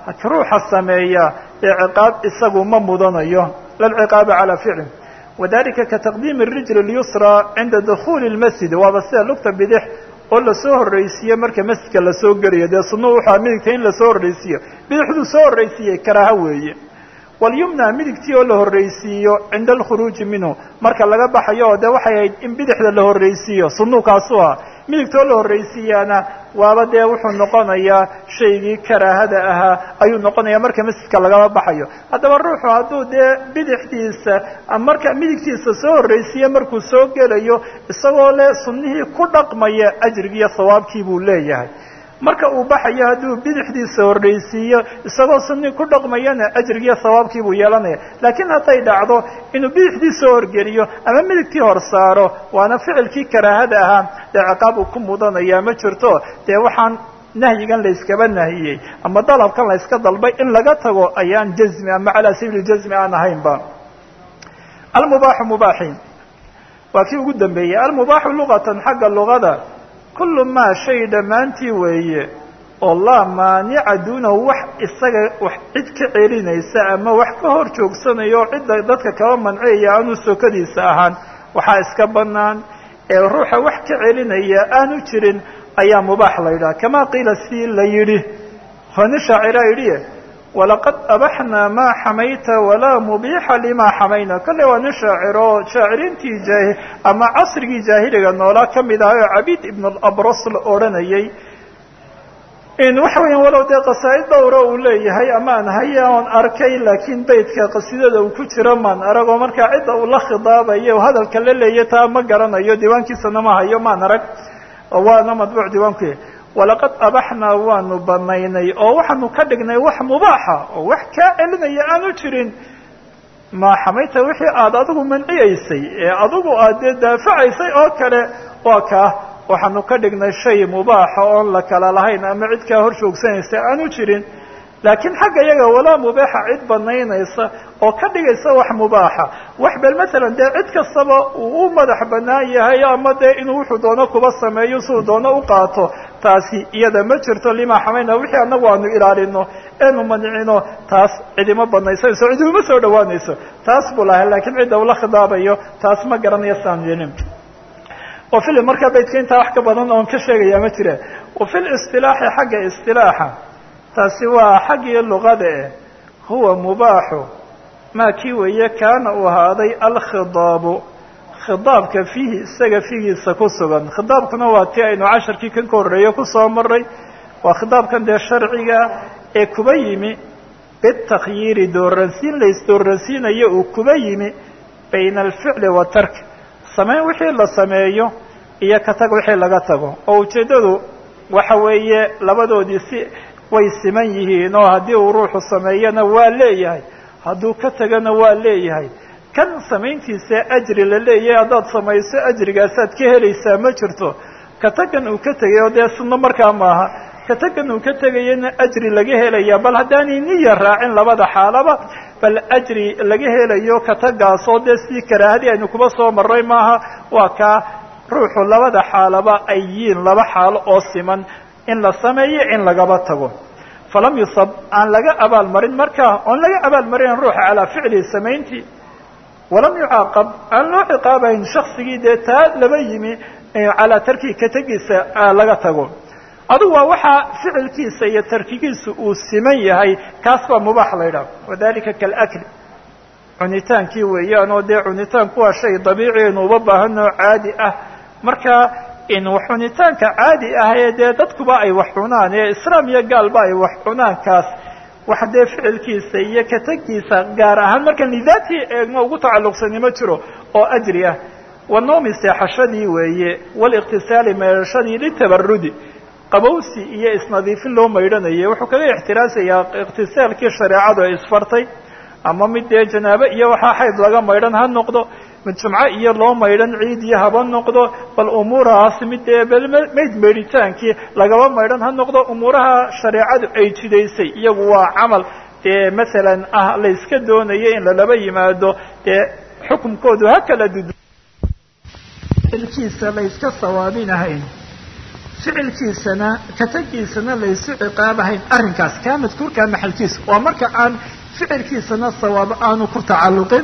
ruuxa sameeya ee ciqaab isagu ma mudanayo lalciqaaba calaa ficli wadalika kataqdiimi rijl اlyusra cinda dukhuuli اlmasjid waaba sida lugta bidix oo lasoo horreysiiye marka masjidka lasoo gelayo dee sunuu wuxua midigta in lasoo horreysiiyo bidixduu soo horreysiiyey karaaha weeye walyumna midigtii oo la horreysiiyo cinda alkhuruuji minhu marka laga baxayo oo de waxay ahayd in bidixda la horreysiiyo sunuu kaasu ah midigta oo la horreysiiyaana waaba dee wuxuu noqonayaa shaygii karaahada ahaa ayuu noqonaya marka masjidka lagaba baxayo haddaba ruuxu hadduu dee bidixdiisa marka midigtiisa soo horreysiiye markuu soo gelayo isagoo le sunnihii ku dhaqmaya ajrigiiyo sawaabkii buu leeyahay marka uu baxayo hadduu bidixdiisa horreysiiyo isagoo sunni ku dhaqmayana ajrigiiyo sawaabkii buu yeelanaya laakiin hadday dhacdo inuu bidixdii soo horgeliyo ama midigtii hor saaro waana ficilkii karaahada ahaa dee ciqaab uu ku mudanaya ma jirto dee waxaan nahyigan layskaba nahiyey ama dalabkan layska dalbay in laga tago ayaan jazmi ama calaa sabiili jazmi aan ahaynba almubaaxu mubaaxi waa kii ugu dambeeyey almubaaxu luqatan xagga luqada kullu maa shay dhammaantii weeye oo laa maanica duunahu wax isaga wax cid ka celinaysa ama wax ka hor joogsanayo oo cidda dadka kaba manciyaya aanu sokadiisa ahaan waxaa iska bannaan ee ruuxa wax ka celinaya aanu jirin ayaa mubaax la yidhaha kamaa qiila si la yidhi honi shaacira yidhi walaqad abaxnaa maa xamayta walaa mubiixa limaa xamayna kolle waa nin shaaciro shaaciriintii jaahi ama casrigii jaahiliga noolaa ka mid ahay oo cabiid ibn alabros la odhanayay waxa weya walow dee qasaa'id dhowra uu leeyahay ama aan haya oon arkay laakiin beytka qasidada uu ku jiro maan arag oo markaa cidda uu la khidaabayo hadalka la leeya taa ma garanayo diiwaankiisana ma hayo maan arag waana madbuuc diiwaanku walaqad abaxnaa waanu banaynay oo waxaanu ka dhignay wax mubaaxa oo wax kaa celinaya aanu jirin maa xamayta wixii aada adigu manciyaysay ee adigu aad dee daafacaysay oo kale waa kaa waxaanu ka dhignay shay mubaaxa oon la kala lahayn ama cid kaa hor joogsanaysa aanu jirin laakiin xagga iyaga walaa mubaaxa cid banaynaysa oo ka dhigaysa wax mubaaxa wax bel masalan dee cid kastaba uu u madax banaan yahay ama dee inuu wuxuu doono kuba sameeyo siduu doono u qaato taasi iyada ma jirto limaa xamayna wixii anagu aanu ilaalino eenu manicino taas cidima banaysanayso cidima soo dhawaanayso taas buu lahay laakiin cidda ula khidaabayo taas ma garanayo saan yeelin wa fil markaa baydka intaa wax ka badan oon ka sheegaya ma jira wa fi listilaaxi xagga istilaaxa taasi waa xaggii luqada eh huwa mubaaxu maa kii weeye kaana uu ahaaday alkhidaabu khidaabka fiihi isaga figiisa ku sugan khidaabkuna waa tii aynu casharkii kan ka horreeyo kusoo maray waa khidaabkan dee sharciga ee kuba yimi bitakhyiiri dooransiin laysdooransiinayo uu kuba yimi bayna alficli wa tark samayn wixii la sameeyo iyo ka tag wixii laga tago oo ujeeddadu waxa weeye labadoodii si way siman yihiin oo haddii uu ruuxu sameeyana waa leeyahay hadduu ka tagana waa leeyahay kan samayntiisa ajri la leeyahay haddaad samayso ajrigaasaad ka helaysaa ma jirto ka tagan uu ka tegay oo dee sunno markaa maaha ka tagan uu ka tegayana ajri laga helaya bal haddaanay niya raacin labada xaalaba bal ajri laga helayo ka tagaasoo dee sidii karaahadii aynu kuba soo maray maaha waa kaa ruuxu labada xaalaba ay yihiin laba xaalo oo siman in la sameeyo in lagaba tago falam yusab aan laga abaalmarin markaa oon laga abaalmarin ruuxa calaa ficlihi samayntii walam yucaaqab aan loo ciqaabayn shaksigii dee taa laba yimi calaa tarkihi ka tegiisa laga tago adugu waa waxaa ficilkiisa iyo tarkigiisa uu siman yahay kaas baa mubaax la ydhaha wadalika kalakli cunitaankii weeyaan oo dee cunitaanku waa shay dabiici aynu uba baahanoo caadi ah marka in cunitaanka caadi ah ee dee dadkuba ay wax cunaan ee islaam iyo gaalba ay wax cunaankaas wax dee ficilkiisa iyo katagiisa gaar ahaan markaan lidaatii eegno ugu tacalluqsani ma jiro oo ajri ah wanoomi seexashadii weeye waliqtisaali meerashadii litabarudi qabowsi iyo isnadiifin loo maydhanayo wuxuu kaga ixtiraasayaa iqtisaalkii shareecadu ay isfartay ama mid dee janaabo iyo waxaa xayd laga maydhan ha noqdo mid jumco iyo loo maydhan ciid iyo haba noqdo bal umuurahaas mid dee mayd maydhitaankii lagaba maydhan ha noqdo umuuraha shareecadu ay jidaysay iyagu waa camal dee masalan ah la yska doonayo in lalaba yimaado dee xukumkoodu ha kala dudu ilkiisa la yska sawaabinahayn ficilkiisana katagiisana laysu ciqaabahayn arrinkaas kaa madkuurkaa maxalkiisa waa marka aan ficilkiisana sawaab aanu ku tacalluqin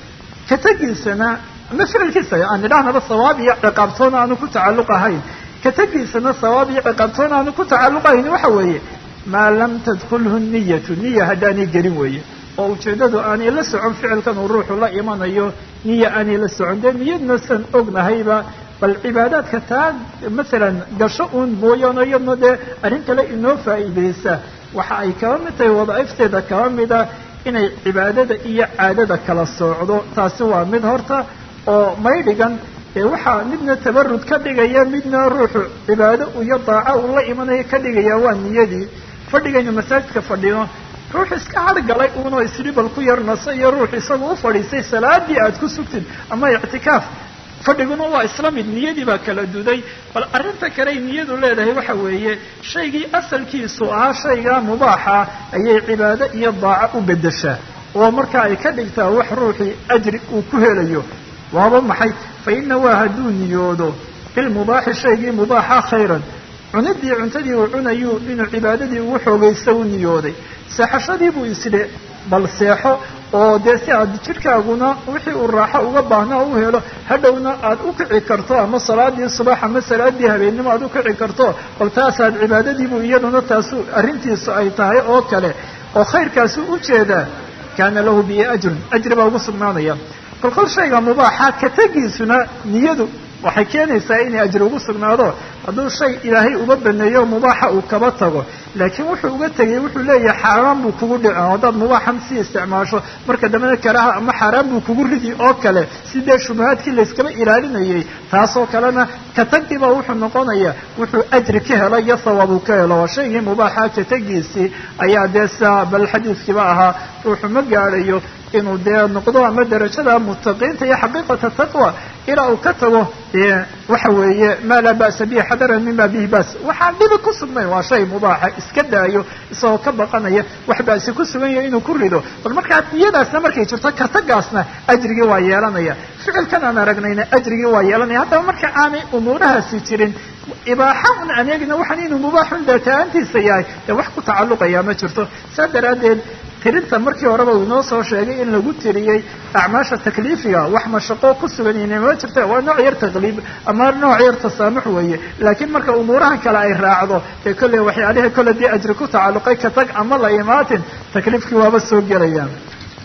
katagiisana ama ficilkiisa aan idhahnaba sawaab iyo ciqaabtoona aanu ku tacalluq ahayn katagiisana sawaab iyo ciqaabtoona aanu ku tacalluqahayn waxa weeye maa lam tadkulhu niyatu niya haddaanay gelin weeye oo ujeeddadu aanay la socon ficilkan uu ruuxu la imanayo niya aanay la socon dee niyadna san ognahayba bal cibaadaadka taa masalan gasho uun mooyaane iyadna dee arrin kale inoo faa'iidaysa waxa ay kaba mid tahay wadaaifteeda kaba mida inay cibaadada iyo caadada kala soocdo taasi waa mid horta oo maydhigan ee waxaa midna tabarud ka dhigaya midna ruuxu cibaado iyo daaco uu la imanayo ka dhigaya waa niyadii fadhigaynu masaajidka fadhino ruux iska hargalay uunoo isribal ku yar naso iyo ruux isagu u fadhiistay salaadii aad ku sugtid ama ictikaaf fadhiguna waa isla mid niyadii baa kala duday bal arrinta kale ay niyadu leedahay waxa weeye shaygii asalkiisu ahaa shaygaa mubaaxa ayay cibaado iyo daaco u beddeshaa oo marka ay ka dhigtaa wax ruuxii ajri uu ku helayo waaba maxay fa ina waa hadduu niyoodo bilmubaaxi shaygii mubaaxa khayran cunidii cuntadii uu cunayuu inuu cibaadadii ugu xoogaysta u niyooday seexashadii buu isidhe bal seexo oo dee si aad jidhkaaguna wixii uu raaxo uga baahnaa u helo hadhowna aad u kici karto ama salaadii subax ama salaadii habeennimo aad u kici karto bal taasaad cibaadadiibuu iyaduna taasu arrintiisu ay tahay oo kale oo khayrkaasu u jeedaa kaana lahu bihi ajrun ajri baa ugu sugnaanaya kol kol shayga mubaaxa ka tegiisuna niyadu waxay keenaysaa inay ajri ugu sugnaado hadduu shay ilaahay uga baneeyo mubaaxa uu kaba tago laakiin wuxuu uga tegay wuxuu leeyahay xaaraan buu kugu dhici haddaad mubaaxan sii isticmaasho marka dambena karaha ama xaaraan buu kugu ridi oo kale sidee shubahaadkii layskaba ilaalinayay taasoo kalena katagiibaa wuxuu noqonaya wuxuu ajri ka helo iyo sawaab uu ka helo waa shaygii mubaaxa katagiisii ayaa dee sidaa bal xadiiskiiba ahaa ruuxu ma gaadhayo inuu dee noqdo ama darajada mutaqiinta iyo xaqiiqata taqwa ilaa uu ka tago waxa weeye maa laa ba'sa bihi xadaran mima bihi ba's waxaan dhibi ku sugnayn waa shay mubaaxa iska daayo isagoo ka baqanaya wax ba'si ku sugan yahay inuu ku rido bal markaa niyadaasna markay jirto kartagaasna ajrigii waa yeelanaya ficilkan aan aragnayna ajrigii waa yeelanaya haddaba marka aanay umuurahaasi jirin ibaaxa un aan eegina waxaan inuu mubaaxun daataantiisa yahay dee wax ku tacalluqaya ma jirto saa daraaddeed tirinta markii horeba uu inoo soo sheegay in lagu tiriyey acmaasha takliifiga wax mashaqo ku sugan inama jirta waa nooc yar taqliib ama nooc yar tasaamux weeye laakiin marka umuurahan kale ay raacdo ee kolley waxyaalihii kolle dee ajri ku tacalluqay ka tag ama la imaatin takliifkii waaba soo gelayaan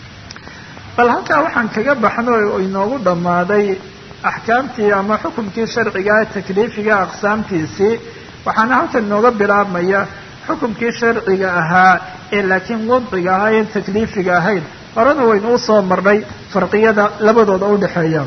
bal halkaa waxaan kaga baxno oo inoogu dhammaaday axkaamtii ama xukumkii sharciga takliifiga aqsaamtiisii waxaana halkan inooga bilaabmaya xukumkii sharciga ahaa ee laakiin wadciga ahaa en takliifiga ahayn horena waynu usoo marnay farqiyada labadooda udhexeeya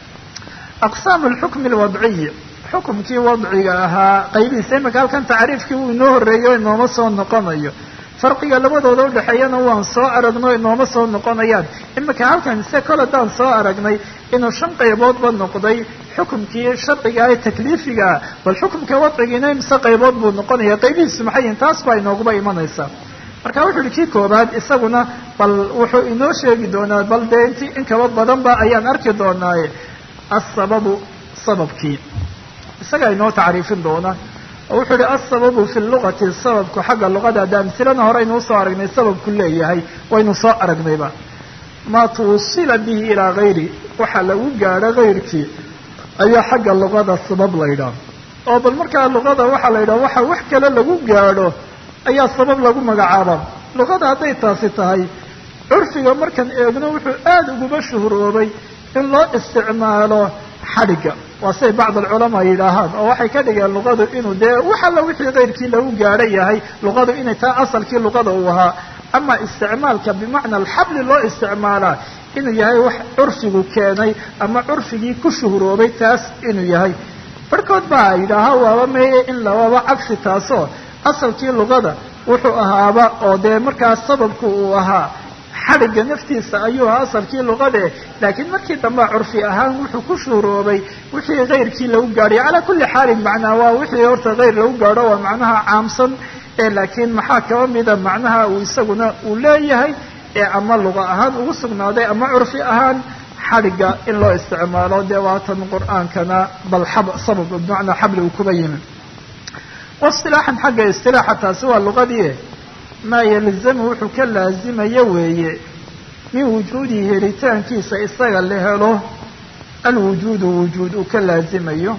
aqsaam alxukmi alwadciyi xukumkii wadciga ahaa qaybihiisa imika halkan tacriifkii uu inoo horreeyo inooma soo noqonayo farqiga labadooda udhexeeyana waan soo aragno inooma soo noqonayaan imika halkan se kol haddaan soo aragnay inuu shan qayboodba noqday xukumkii sharciga ee takliifigaa bal xukumka wadcigiina imse qaybood buu noqonaya qaybihiisu maxay yihin taas baa inooguba imanaysaa marka wuxu uhi kii koobaad isaguna bal wuxuu inoo sheegi doonaa bal dee inti in kaba badanba ayaan arki doonaaye asababu sababkii isagaa inoo tacriifin doona oo wuxuu ihi asababu fi lugati sababku xagga luqada de amsilana hore aynu usoo aragnay sababku leeyahay waynu soo aragnayba maa tuwusila bihi ilaa gayri waxa lagu gaadho gayrkii ayaa xagga luqada sabab la ydhaah oo bal markaa luqada waxaa la yidhaha waxa wax kale lagu gaadho ayaa sabab lagu magacaaba luqada hadday taasi tahay curfiga markaan eegno wuxuu aada uguba shuhuroobay in loo isticmaalo xadhigga waa siday bacd alculamaa yidhaahaan oo waxay ka dhigeen luqadu inuu dee wax alla wixii kayrkii lagu gaadho yahay luqadu inay taa asalkii luqada uu ahaa ama isticmaalka bimacna alxabli loo isticmaalaa inuu yahay wax curfigu keenay ama curfigii ku shuhuroobay taas inuu yahay barhkood baa yidhaaha waaba meeye in lawaba cagsi taasoo asalkii luqada wuxuu ahaaba oo dee markaas sababku uu ahaa xadhigga naftiisa ayuu ahaa asalkii luqade laakiin markii dambe curfi ahaan wuxuu ku shuuroobay wixii kayrkii lagu gaadhay calaa kulli xaalin macnaa waa wixii horta kayr lagu gaadho waa macnaha caamsan ee laakiin maxaa kaba mida macnaha uu isaguna uu leeyahay ee ama luqa ahaan ugu sugnaaday ama curfi ahaan xadhigga in loo isticmaalo dee waatan qur-aankana bal xab sabab bimacnaa xabli uu kuba yimi waistilaaxan xagga istilaaxa taasi waa luqadii maa yalzamu wuxuu ka laazimaya weeye min wujuudihi helitaankiisa isaga la helo alwujuudu wujuud uu ka laazimayo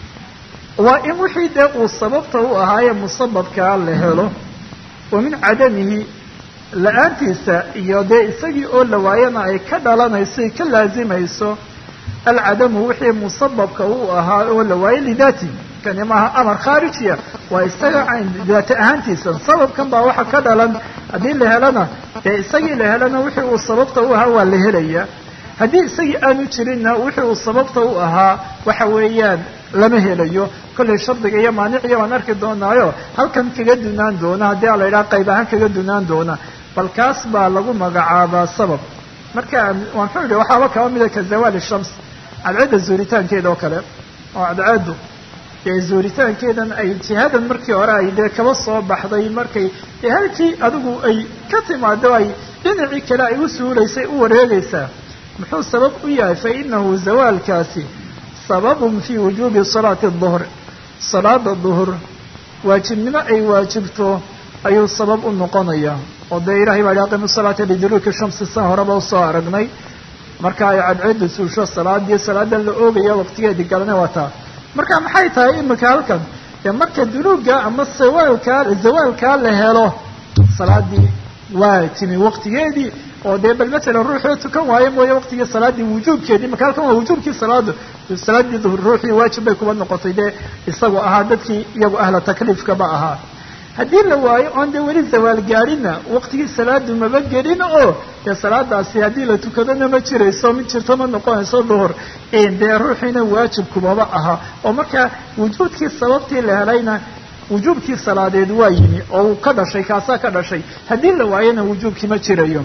waa in wixii dee uu sababta u ahaaye musababkaa la helo wa min cadamihi la-aantiisa iyo dee isagii oo la waayana ay ka dhalanayso ay ka laazimayso alcadamu wixii musababka u ahaa oo la waayo lidaati kani maaha amar khaarijiya waa isaga daata ahaantiisa sababkan baa waxa ka dhalan haddii la helana dee isagii la helana wixii uu sababta u ahaa waa la helaya haddii isagii aanu jirinna wixii uu sababta u ahaa waxa weeyaan lama helayo kollay shardiga iyo maaniciya waan arki doonaayo halkan kaga dunaan doona haddii a la yidhaha qayb ahaan kaga dunaan doona bal kaas baa lagu magacaabaa sabab marka waxuu yihi waxaaba kaba mida ka zawaali shams cadceedda zuuritaankeeda oo kale oo cadceeddu dee zuuritaankeedan ay jihadan markii hore ay dee kaba soo baxday markay dee halkii adigu ay ka timaado ay dhinacii kale ay u suulaysay u wareegaysaa muxuu sabab u yahay fa inahu zawaalkaasi sababun fii wujuubi salaati duhr salaada duhur waajibnimo ay waajibto ayuu sabab u noqonaya oo dee ilahay baa hi aqimu salaata liduruuki shamsi san horeba usoo aragnay marka ay cadceedda suusho salaadii salaadan la oogaya waqtigeedii galana waa taa marka maxay tahay imika halkan dee marka dunuuga ama sawaalkaa zawaalkaa la helo salaadii waa timi waqtigeedii oo dee bal matalan ruuxoo tukan waayo mooye waqtigii salaadii wujuubkeedii marka halkan waa wujuubkii salaada salaadii duhur ruuxii waajib bay kuba noqotay dee isagu ahaa dadkii iyagu ahla takliifkaba ahaa haddii la waayo oon dee weli zawaal gaadhina waqtigii salaadu maba gelin oo dee salaadaasi haddii la tukadona ma jirayso mid jirto ma noqonayso duhur dee ruuxiina waajib kumaba aha oo marka wujuudkii sababtii la helayna wujuubkii salaadeed waa yimi oo uu ka dhashay kaasaa ka dhashay haddii la waayona wujuubkii ma jirayo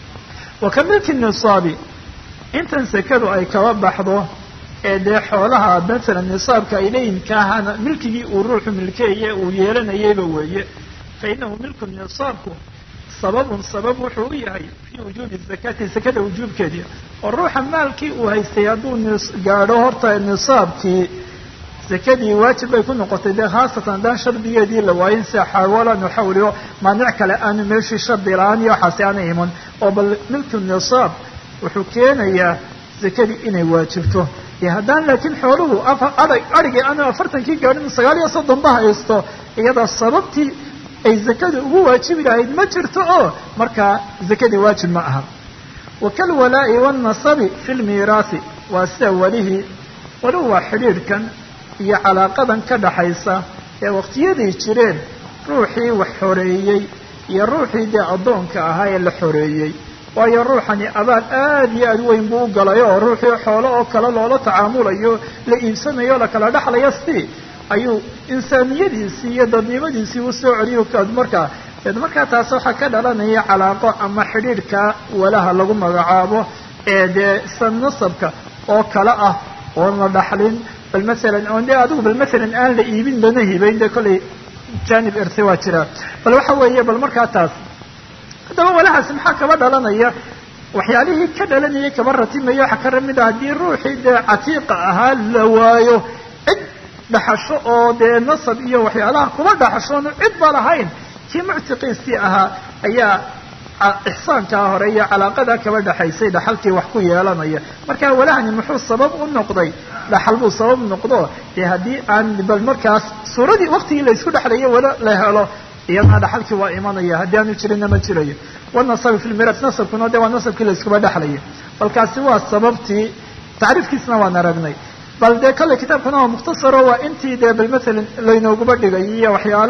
wa ka milki nisaabi intan sekadu ay kaba baxdo ee dee xoolaha masalan nisaabka ay leeyihin kaahana milkigii uu ruuxu milkeeye uu yeelanayayba weeye fa inahu milku nisaabku sababun sabab wuxuu u yahay fii wujuubi zakati sakada wujuubkeedii oo ruuxa maalkii uu haystay hadduu nis gaadho horta nisaabkii sakadii waajib bay ku noqotay dee khaasatan haddaan shardigeedii la waayin sida xaawalan waxawliyo maanic kale aanu meeshii shardi la-aan iyo waxaasi aana iman oo bal milku nisaab wuxuu keenayaa sakadii inay waajibto dee haddaan laakiin xooluhu adag adhigii aanu afartankii gaadhin sagaal iyo soddon ba haysto iyada sababtii ay zakada ugu waajibi lahayd ma jirto oo markaa zakadii waajib ma aha wa kalwalaa'i waalnasabi fi lmiiraasi waa sida welihii welihu waa xidhiidhkan iyo calaaqadan ka dhaxaysa ee waqtiyaday jireen ruuxii wax xoreeyey iyo ruuxii dee addoonka ahaa ee la xoreeyey waayo ruuxani abaal aad iyo aad weyn buu u galay oo ruuxii xoolo oo kale loola tacaamulayo la iibsanayo o la kala dhexlayo si ayuu insaaniyadiisii iyo dadnimadiisii u soo celiyo markaa deed markaa taas waxaa ka dhalanaya calaaqo ama xidhiidhka walaha lagu magacaabo ee dee sa nasabka oo kale ah oon la dhaxlin bal masalan oon dee adigu bal masalan aan la iibin lana hibayn dee kollay janib irti waa jiraa bal waxa weeye bal markaa taas haddaba walahaasi maxaa kaba dhalanaya waxyaalihii ka dhalanayay kaba ratimaya waxaa ka ramid a haddii ruuxii dee catiiqa ahaa la waayo cid dhaxasho oo dee nasab iyo waxyaalaha kuba dhaxashoonu cid ba lahayn kii muctiqiisii ahaa ayaa ixsaankaa hore iyo calaaqadaa kaba dhexaysay dhaxalkii wax ku yeelanaya marka walahani muxuu sabab u noqday dhaxal buu sabab noqdo dee haddii aan bal markaas suuradii waqtigii la isku dhexlayo wala la helo iyadana dhaxalkii waa imanaya haddii aanu jirinna ma jirayo wanasabi fi lmiras nasabkuna de waa nasabkii la iskuba dhexlaya balkaasi waa sababtii tacriifkiisna waan aragnay bal dee kale kitaabkuna waa mukhtasaro waa intii dee bal masalan laynooguba dhigay iyo waxyaalo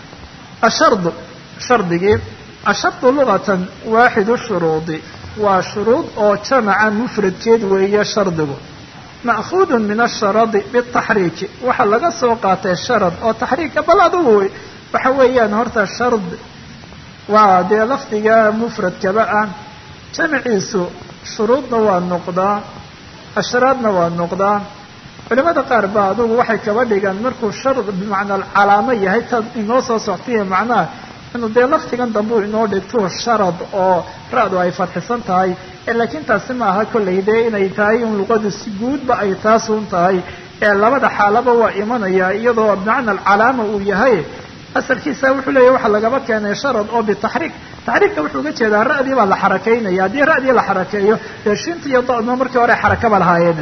ashard shardigii ashardu lugatan waaxidu shuruudi waa shuruud oo jamaca mufradkeed weeye shardigu ma'khuudun min asharadi bitaxriiki waxaa laga soo qaatay sharad oo taxriika bal adugu waxa weeyaan horta shard waa dee lafdiga mufradkaba ah jamaciisu shuruudna waa noqdaa ashraadna waa noqdaa culimada qaar ba adugu waxay kaba dhigaan markuu shard bimacnaa calaamo yahay tad inoo soo soctaiyo macnaha inuu dee laftigan dambe u inoo dhigto sharad oo ra-du ay fadxisan tahay laakiin taasi ma aha kollay dee inay tahay in luqadu si guudba ay taas un tahay ee labada xaalaba waa imanaya iyadoo bimacna alcalaama uu yahay asalkiisa wuxuu leeyahy waxaa lagaba keenay sharad oo bitaxriik taxriikka wuxuu uga jeedaa ra'dii baa la xarakaynaya haddii ra'dii la xarakeeyo dee shinta iyo da'dna markii hore xarakaba lahaayeen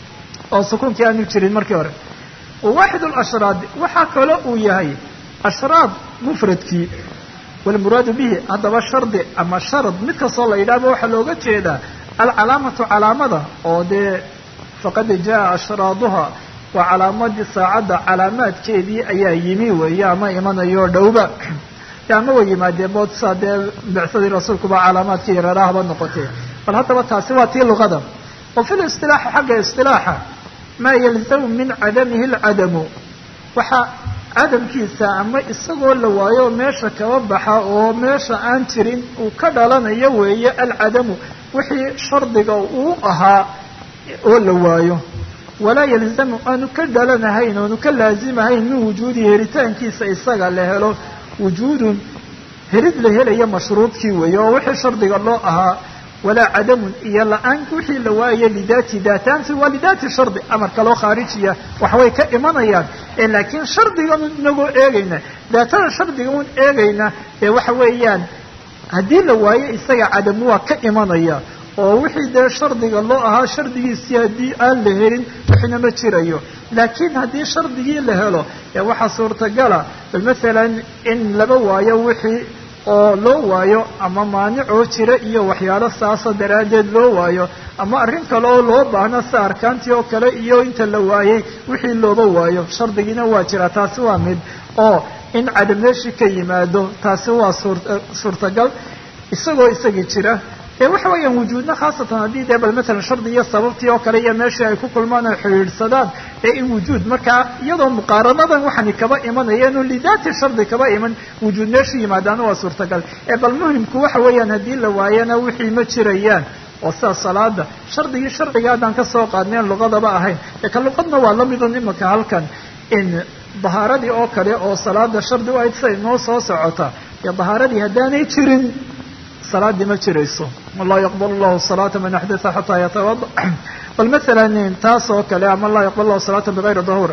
oo sukuunkii aanu jirin markii hore waaxid lashraad waxaa kale uu yahay ashraad mufradkii walmuraadu bihi haddaba shardi ama sharad mid kastoo la yidhahba waxaa looga jeedaa alcalaamatu calaamada oo dee faqad jaa ashraaduha waa calaamadii saacadda calaamaadkeedii ayaa yimi weeye ama imanayo dhowba de ama way yimaadeen boodsa dee bicsadii rasuulkuba calaamaadkii yareerahaba noqotee bal haddaba taasi waa tii luqada wa fi listilaaxi xagga istilaaxa maa yalzamu min cadamihi alcadamu waxaa cadamkiisa ama isagoo la waayo meesha kaba baxa oo meesha aan jirin uu ka dhalanayo weeye alcadamu wixii shardiga uu ahaa oo la waayo walaa yalzamu aanu ka dhalanahayn oanu ka laazimahayn min wujuudihi helitaankiisa isaga la helo wujuudun helid la helaya mashruudkii weeye oo wixii shardiga loo ahaa walaa cadamun iyo la-aan wixii la waayayo lidaati daataanti waa lidaati shardi amar kaloo khaarijiya waxbay ka imanayaan ee laakiin shardigan inagoo eegayna daatada shardiga un eegayna ee waxa weeyaan haddii la waayo isaga cadamu waa ka imanaya oo wixii dee shardiga loo ahaa shardigiisii haddii aan la helin wixina ma jirayo laakiin haddii shardigii la helo ee waxaa suurtagala bal masalan in laba waayo wixii oo loo waayo ama maanicoo jira iyo waxyaalo saasa daraaddeed loo waayo ama arrin kale oo loo baahno sida arkaantii oo kale iyo inta la waayey wixii looba waayo shardigiina waa jira taasi waa mid oo in cadam meeshii ka yimaado taasi waa suur suurtagal isagoo isagii jira ee waxa weeyaan wujuudna khaasatan haddii dee bal matalan shardi iyo sababtii oo kale iyo meeshii ay ku kulmaan ay xidhiidhsadaan ee in wujuud markaa iyadoo muqaaranadan waxani kaba imanayeen oo lidaati shardi kaba iman wujuud meeshii yimaadaana waa suurtagal ee bal muhimku waxa weeyaan haddii la waayana wixii ma jirayaan oo sida salaada shardigii sharciga haddaan ka soo qaadnayn luqadaba ahayn ee ka luqadna waa la midun imaka halkan in dahaaradii oo kale oo salaada shardi u ahayd siday noo soo socota iyo dahaaradii haddaanay jirin salaadii ma jirayso laa yaqbal llahu salaata man axdatha xataa yatawada bal masalan taas oo kale ama laa yaqbal lahu salaata bigayri duhuur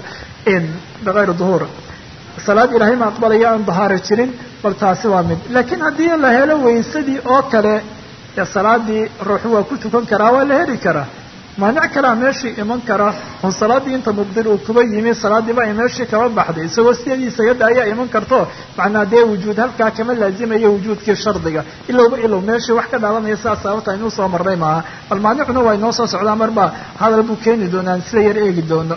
bigayri duhuur salaad ilaahay ma aqbalaya aan dahaaro jirin bal taasi waa mid laakiin haddii la helo waysadii oo kale dee salaadii ruuxu waa ku tukan karaa waa la heli karaa maanic kalea meeshii iman kara oo salaaddii inta mubdil uu kuba yimi salaadiiba ay meeshii kaba baxday isagoo sideediisa yadda ayaa iman karto macnaa dee wujuud halkaa kama laazimayo wujuudkii shardiga ilowba ilow meeshii wax ka dhalanaya sidaas sababta aynuu soo marnay maaha bal maanicuna waa inoo soo socdaa marba hadal buu keeni doonaa aan sida yar eegi doono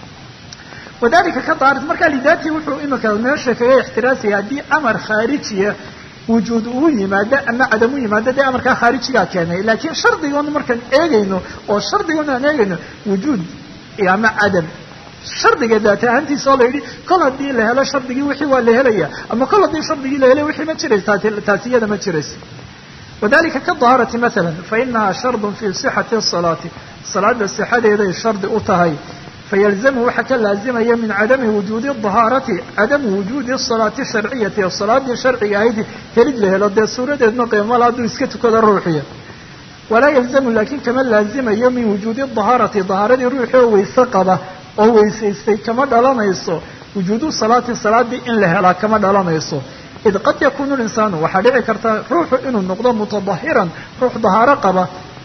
wadalika ka daarit markaa lidaati wuxuu imika meesha kaga ixtiraasaya haddii amar khaarijiya wujuud uu yimaado ama cadam u yimaado dee amarkaa khaarijigaa keenay laakiin shardigoona markaan eegayno oo shardigoona aan eegayno wujuud ama cadam shardiga daat ahaantiisa oo la yidhi kol haddii la helo shardigii wixii waa la helaya ama kol haddii shardigii la helay wixii ma jiraysa taasi iyada ma jirayso wadalika kadahaarati maala fainaha shardun fi sixati salaati salaada sixadeeday shardi u tahay fayalzamu waxaa ka laazimaya min cadami wujuudi dahaarati cadamu wujuudi salaati sharciyati oo salaadii sharciga ahayd helid la helo dee suuradeedna qiimala hadduu iska tukado ruuxiya walaa yalzamu laakiin kama laazimayo min wujuudi dahaarati dahaaradii ruuxi oo wayse qaba oo weysaystay kama dhalanayso wujuudu salaati salaadii in la helaa kama dhalanayso id qad yakunu linsaanu waxaa dhici karta ruuxu inuu noqdo mutadahiran ruux dahaaro qaba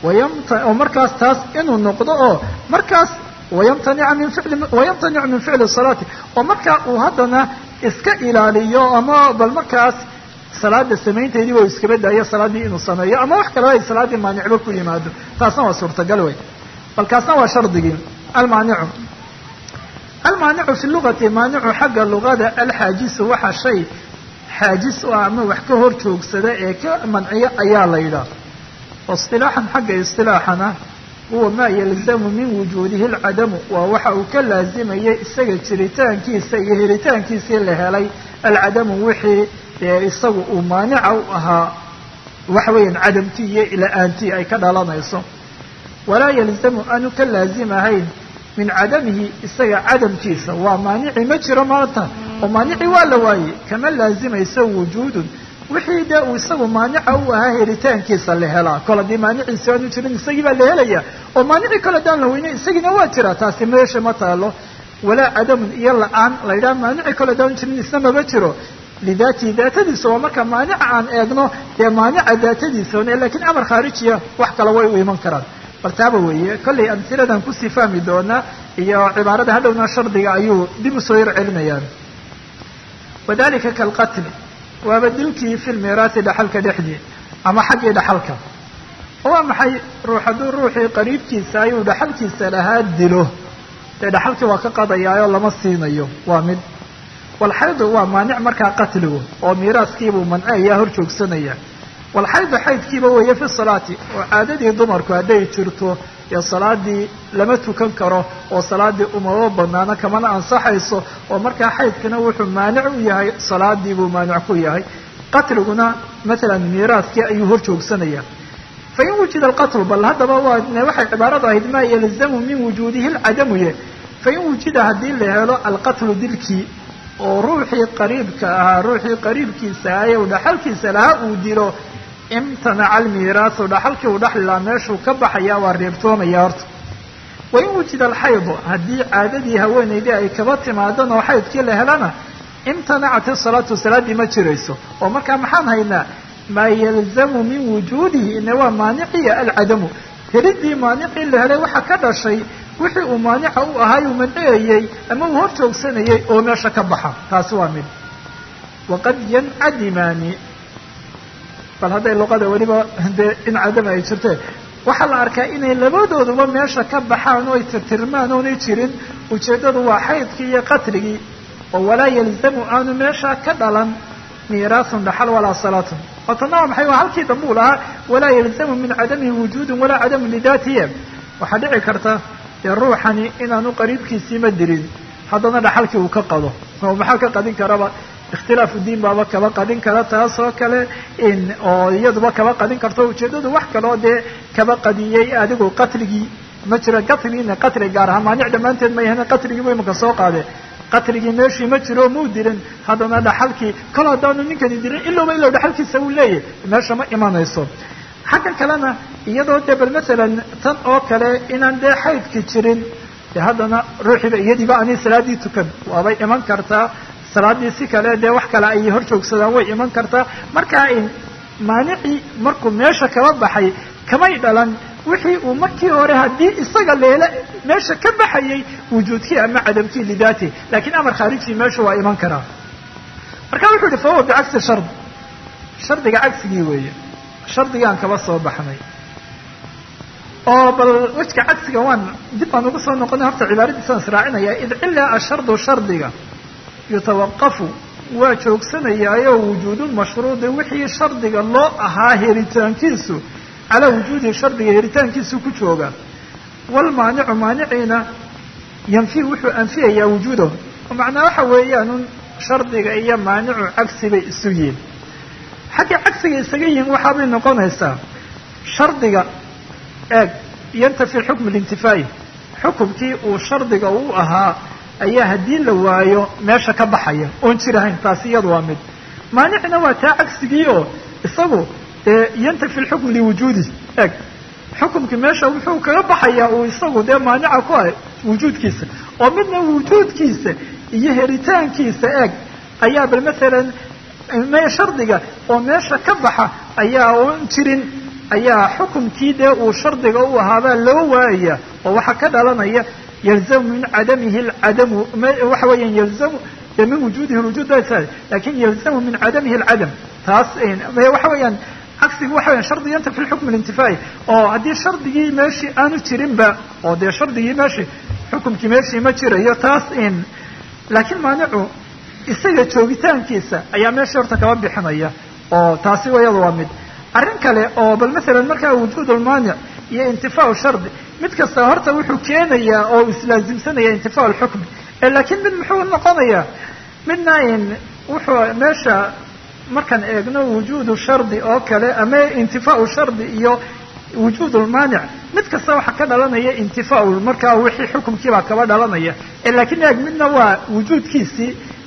oo markaas taas inuu noqdo oo markaas wayamtanica min ficli wayamtanicu min ficli salaati oo markaa uu haddana iska ilaaliyo ama bal markaas salaada samaynteedii waa iskaba daayo salaaddii inuu sameeyo ama wax kaleba ay salaaddii maanicba ku yimaado taasna waa suurtagal wey bal kaasna waa shardigii almaanicu almaanicu fi lugati maanicu xagga luqada alxaajisu waxa shay xaajis u ah ama wax ka hor joogsada ee ka manciya ayaa la yidhaah isilaaxan xagga isilaaxana huwa maa yalzamu min wujuudihi alcadamu waa waxa uu ka laazimaya isaga jiritaankiisa iyo helitaankiisii la helay alcadamu wixii ee isagu uu maanica u ahaa waxa weeyaan cadamtii iyo la-aantii ay ka dhalanayso walaa yalzamu aanu ka laazimahayn min cadamihi isaga cadamkiisa waa maanici ma jiro maanta oo maanici waa la waayey kama laazimayso wujuudun wixii dee uu isagu maanica u ahaa helitaankiisa la helaa kol haddii maaniciisi aanu jirin isagii baa la helaya oo maanicii kale haddaan la weynay isagiina waa jira taasi meesha ma taalo walaa cadamun iyo la-aan la yidhaha maanicii kale haddaan jirin isna maba jiro lidaatihi daatadiisa waa marka maanica aan eegno dee maanica daatadiisa on lakiin amar khaarijiya wax kale way u iman karaan bal taaba weeye kollay amhiladan kusii fahmi doonaa iyo cibaarada hadhowna shardiga ayuu dib usoo yar celinayaan wadalika kalqatli waaba dilkii fi lmiraasi dhaxalka dhexdii ama xaggii dhaxalka waa maxay ruux hadduu ruuxii qariibkiisa ayuu dhaxalkiisa lahaa dilo dee dhaxalkii waa ka qadayaayoo lama siinayo waa mid walxaydu waa maanic markaa qatligu oo miiraaskiibuu manceeyaa hor joogsanaya walxaydu xaydkiiba weeye fi salaati oo caadadii dumarku hadday jirto ee salaadii lama tukan karo oo salaadii umama banaano kamana ansaxayso oo markaa xaydkana wuxuu maanic u yahay salaadii buu maanic ku yahay qatliguna matalan miiraaskii ayuu hor joogsanaya fain wujida alqatlu bal haddaba waa waxay cibaaradu ahayd maa yalzamu min wujuudihi lcadamuye fain wujida haddii la helo alqatlu dilkii oo ruuxii qariibka ahaa ruuxii qariibkiisa ahaye u dhaxalkiisa lahaa uu dilo imtanaca almiiraasu dhaxalkii uu dhaxlilaa meeshuu ka baxaya waa reebtoomaya horta wain wujida alxaydu haddii caadadii haweenaydii ay kaba timaadan oo xaydkii la helana imtanacat isalaatu salaaddii ma jirayso oo markaa maxaan haynaa maa yalzamu min wujuudihi ine waa maaniciya alcadamu helidii maanicii la helay waxaa ka dhashay wixii uu maanica u ahaay uu manceeyey ama uu hor joogsanayay oo meesha ka baxa taasi waa mid waqad yancadimaani bal hadday luqada weliba dee in cadama ay jirteen waxaa la arkaa inay labadooduba meesha ka baxaan oo ay tirtirmaan oonay jirin ujeeddadu waa xaydkii iyo qatligii oo walaa yalzamu aanu meesha ka dhalan miiraasun dhaxal walaa salaatun oo tanna waa maxay waa halkii dambe uu lahaa walaa yalzamu min cadamihi wujuudun walaa cadamu lidaatihi waxaa dhici karta dee ruuxani inaanu qariibkiisiima dirin haddana dhaxalkii uu ka qado oo maxaa ka qadin karaba ikhtilaafu diin baaba kaba qadin kara taas oo kale in oo iyaduba kaba qadin karto ujeeddadu wax kaloo dee kaba qadiyey adigu qatligii ma jira qatligiina qatli gaar ahaa maanic dhammaanteed ma yahan qatligii bu imaka soo qaade qatligii meeshii ma jiro muu dirin haddana dhaxalkii kol haddaanu ninkani dirin ilowba ilow dhaxalkiisa uu leeyahy meesha ma imanayso xaggan kalena iyadoo dee bal masalan tan oo kale inaan dee xaydki jirin de haddana ruuxiiba iyadiiba ani salaaddii tukan waabay iman kartaa salaaddii si kale dee wax kale ay hor joogsadaan way iman kartaa markaa in maanicii markuu meesha kaba baxay kamay dhalan wixii uu markii hore haddii isaga leela meesha ka baxayay wujuudkii ama cadamkii lidaati lakiin amar khaarijii meesha waa iman karaa marka wuxuu yihi fahuwa bicagsi shard shardiga cagsigii weeye shardigaan kaba soo baxnay oo bal wejka cagsiga waan dib baan ugu soo noqonay horta cibaaradiisaan israacinaya id cilaa ashardu shardiga yutawaqafu waa joogsanayaayo wujuudulmashruudi wixii shardiga loo ahaa helitaankiisu calaa wujuudihi shardiga helitaankiisu ku jooga walmaanicu maaniciina yanfi wuxuu anfiyayaa wujuudahu macnaa waxa weeyaanun shardiga iyo maanicu cagsi bay isu yihin xaggay cagsiga isaga yihiin waxaabay noqonaysaa shardiga eeg yantafi xukmu lintifaa'i xukumkii uu shardiga u ahaa ayaa haddii la waayo meesha ka baxaya oon jirahayn taasi iyadu waa mid maanicina waa taa cagsigii oo isagu dee yantafi lxukmu liwujuudih eeg xukumkii meesha wuxuu kaga baxayaa uu isagu dee maanica ku ah wujuudkiisa oo midna wujuudkiisa iyo helitaankiisa eeg ayaa bal masalan me shardiga oo meesha ka baxa ayaa oon jirin ayaa xukumkii dee uu shardiga u ahaabaa loo waayaya oo waxaa ka dhalanaya yalzamu min cadamihi alcadamu waxa weeyaan yalzamu dee min wujuudihi lwujuud lakin yalzamu min cadamihi alcadam taas waxa weeyaan cagsigu waxa weyan shardi yantafi lxukm lintifaa'i oo haddii shardigii meeshii aanu jirinba oo dee shardigii meeshii xukumkii meeshii ma jirayo taas in laakiin maanicu isaga joogitaankiisa ayaa meeshii horta kaba bixinaya oo taasi iyada waa mid arrin kale oo bal masalan markaa wujuud lmaanic iyo intifaau shardi mid kasta horta wuxuu keenayaa oo islaasimsanaya intifaau lxukmi laakiin mid muxuu noqonayaa midna in wuxuu meesha markaan eegno wujuudu shardi oo kale ama intifaau shardi iyo wujuud lmaanic mid kasta waxaa ka dhalanaya intifaau markaa wixii xukumkiibaa kaba dhalanaya lakiin eeg midna waa wujuudkiisii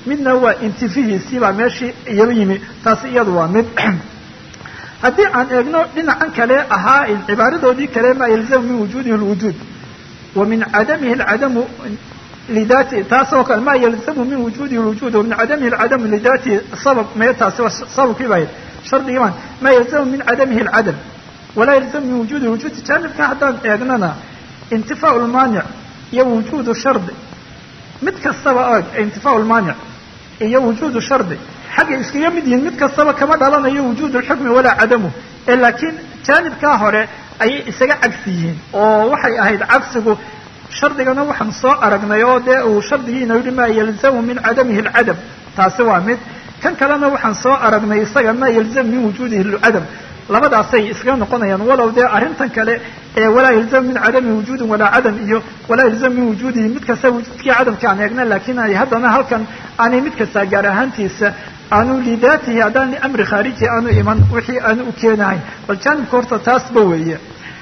midna waa intifihiisii baa meeshii iyaba yimi taasi iyadu waa mid haddii aan eegno dhinacan kale ahaa cibaaradoodii kale maa yalzamu min wujuudihi lwujuud wa min cadamihi alcadamu lidati taas oo kale maa yalzamu min wujuudihi lwujuud wa min cadamihi alcadamu lidatihi sabab mee taasi waa sababkii baa shardigii baan maa yalzamu min cadamihi alcadam walaa yalzamu min wujuudi lwujuudi jaanibka haddaan eegnana intifaau lmaanic iyo wujuudu shardi mid kastaba og intifaau lmaanic iyo wujuudu shardi xaggay iskaga mid yihiin mid kastaba kama dhalanayo wujuud lxukmi walaa cadamu ee laakiin jaanibkaa hore ayay isaga cagsi yihiin oo waxay ahayd cagsigu shardigana waxaan soo aragnay oo dee uu shardigiina yihi maa yalzamu min cadamihi alcadam taasi waa mid kan kalena waxaan soo aragnay isaga maa yalzamu min wujuudihi lcadam labadaasay iskaga noqonayaan walow dee arrintan kale ee walaa yalzamu min cadami wujuudin walaa cadam iyo walaa yalzamu min wujuudihi mid kasta wujuudkii cadamka aan eegna laakiin ay haddana halkan aanay mid kastaa gaar ahaantiisa aanu lidaatihi haddaan liamri khaariji aanu iman wixii aanu u keenahayn bal jaanibka horta taasba weeye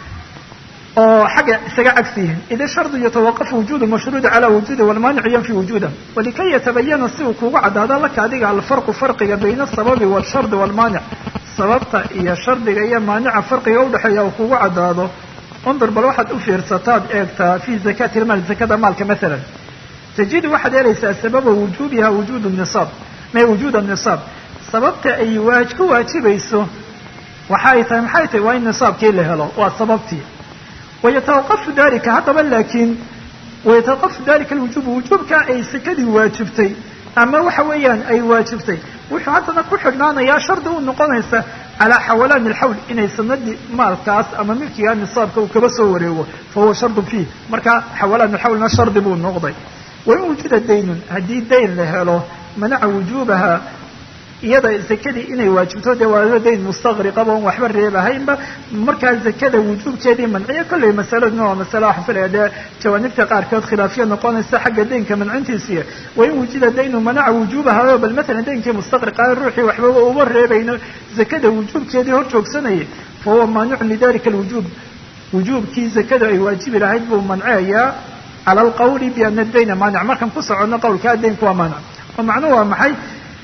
oo xagga isaga cagsi yihiin ida shardu yatawaqafu wujuudu mashruudi calaa wujuudi walmaanicu yanfi wujuuda walikay yatabayana si uu kugu caddaado laka adiga alfarqu farqiga bayna asababi walshardi walmaanic sababta iyo shardiga iyo maanica farqiga udhexeeya uu kugu caddaado undur bal waxaad u fiirsataad eegtaa fi zakati lmaal zakada maalka maalan tajidu waxaad helaysaa sababa wujuubiha wujuud nisaab may wujuud nisaab sababta ay waaj ku waajibayso waxa ay tahay maxay tahay waa in nisaabkii la helo waa sababtii wayatawaqafu dalika haddaba laakiin wayatawaqafu dalika alwujuubu wujuubka ay sakadii waajibtay ama waxa weeyaan ay waajibtay wuxuu haddana ku xidhnaanayaa shardi u noqonaysa calaa xawalaani alxawl inay sanadii maalkaas ama milkiga nisaabka uu kaba soo wareego fa huwa shardun fiih marka xawalaan alxawlna shardi buu noqday wain wujuda daynun haddii dayn la helo manaca wujuubaha iyada zakadii inay waajibto dee waa dayn mustaqriqaba on waxba reebahaynba markaa zakada wujuubkeedii manciyo kollay masaladuna waa masale waxaan filaya dee jawaanibta qaarkood khilaafiya noqonaysa xagga daynka mancintiisiiya wain wujida daynu manaca wujuubaha bal maalan daynkii mustaqriqa ruuxii waxbaba uba reebayno zakada wujuubkeedii hor joogsanayay fa huwa maanicun lidalika alwujuub wujuubkii zakada ay waajibi lahayd buu manceeyaa cala alqawli biana dayna maanic markaan ku soconno qawlkaa daynku waa maanic oo macnuhu waa maxay